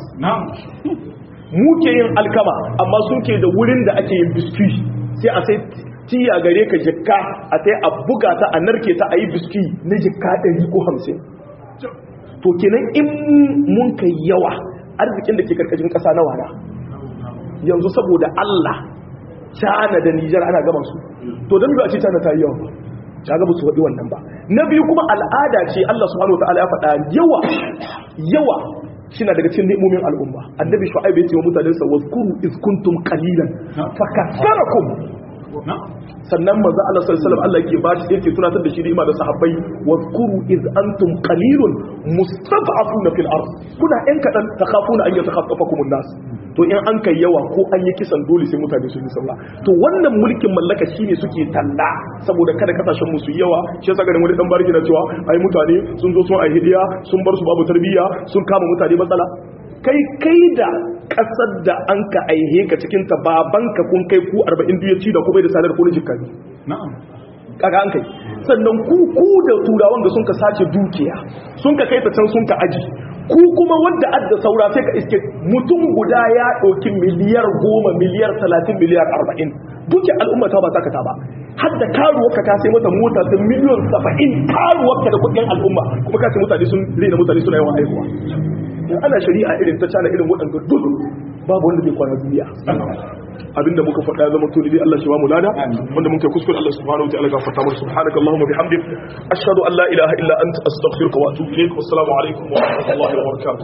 muke yin alkama amma suke da wurin da ake yin biscuit sai a sai tiya gare ka jikka a sai a buga ta a narke ta a yi biski na jikka 150 to kenan in mun kai yawa arzikin da ke karkashin ƙasa na wana yanzu saboda Allah cana da Nijar ana gama su to don ba a ce cana ta yi yawa ba ta gaba su waɗi wannan ba na biyu kuma al'ada ce Allah subhanahu wa ta'ala ya faɗa yawa yawa shina daga cikin ni'imomin al'umma annabi shu'aib ya ce wa mutanen sa wazkuru iz kuntum qalilan fakassarakum sannan manzo Allah sallallahu alaihi wasallam Allah yake ba shi yake tunatar da shi ni'ima da sahabbai wazkuru iz antum qalilun mustad'afuna fil ard kuna ɗan kadan takhafuna an yatakhaffafakum an-nas to in an kai yawa ko an yi kisan dole sai mutane su yi sallah to wannan mulkin mallaka shine suke talla saboda kada kasashen mu su yawa shi yasa garin wani dan barki na cewa ai mutane sun zo sun ai hidiya sun bar su babu tarbiyya sun kama mutane matsala kai kai da kasar da an ka aihe ka cikin ta babanka kun kai ku 40 duniya ci da ku bai da sadar ko jikka ne na'am kaga an kai sannan ku ku da turawan da sun ka sace dukiya sun ka kai ta can sun ka aji ku kuma wanda adda saura sai ka iske mutum guda ya ɗauki miliyar goma miliyar talatin miliyar arba'in duke al'umma ta ba ta kata ba har da karuwarka ka sai mata mota ta miliyon saba'in karuwarka da kuɗin al'umma kuma ka ce mutane sun rena mutane suna yawan haihuwa in ana shari'a irin ta cana irin waɗanda duk babu wanda zai kwana duniya abinda muka faɗa zama to dai Allah shi ba mu lada wanda muka kuskure Allah subhanahu wa ta'ala gafarta mana subhanaka allahumma bihamdik ashhadu an la ilaha illa anta astaghfiruka wa atubu ilaik wassalamu alaikum wa rahmatullahi wa barakatuh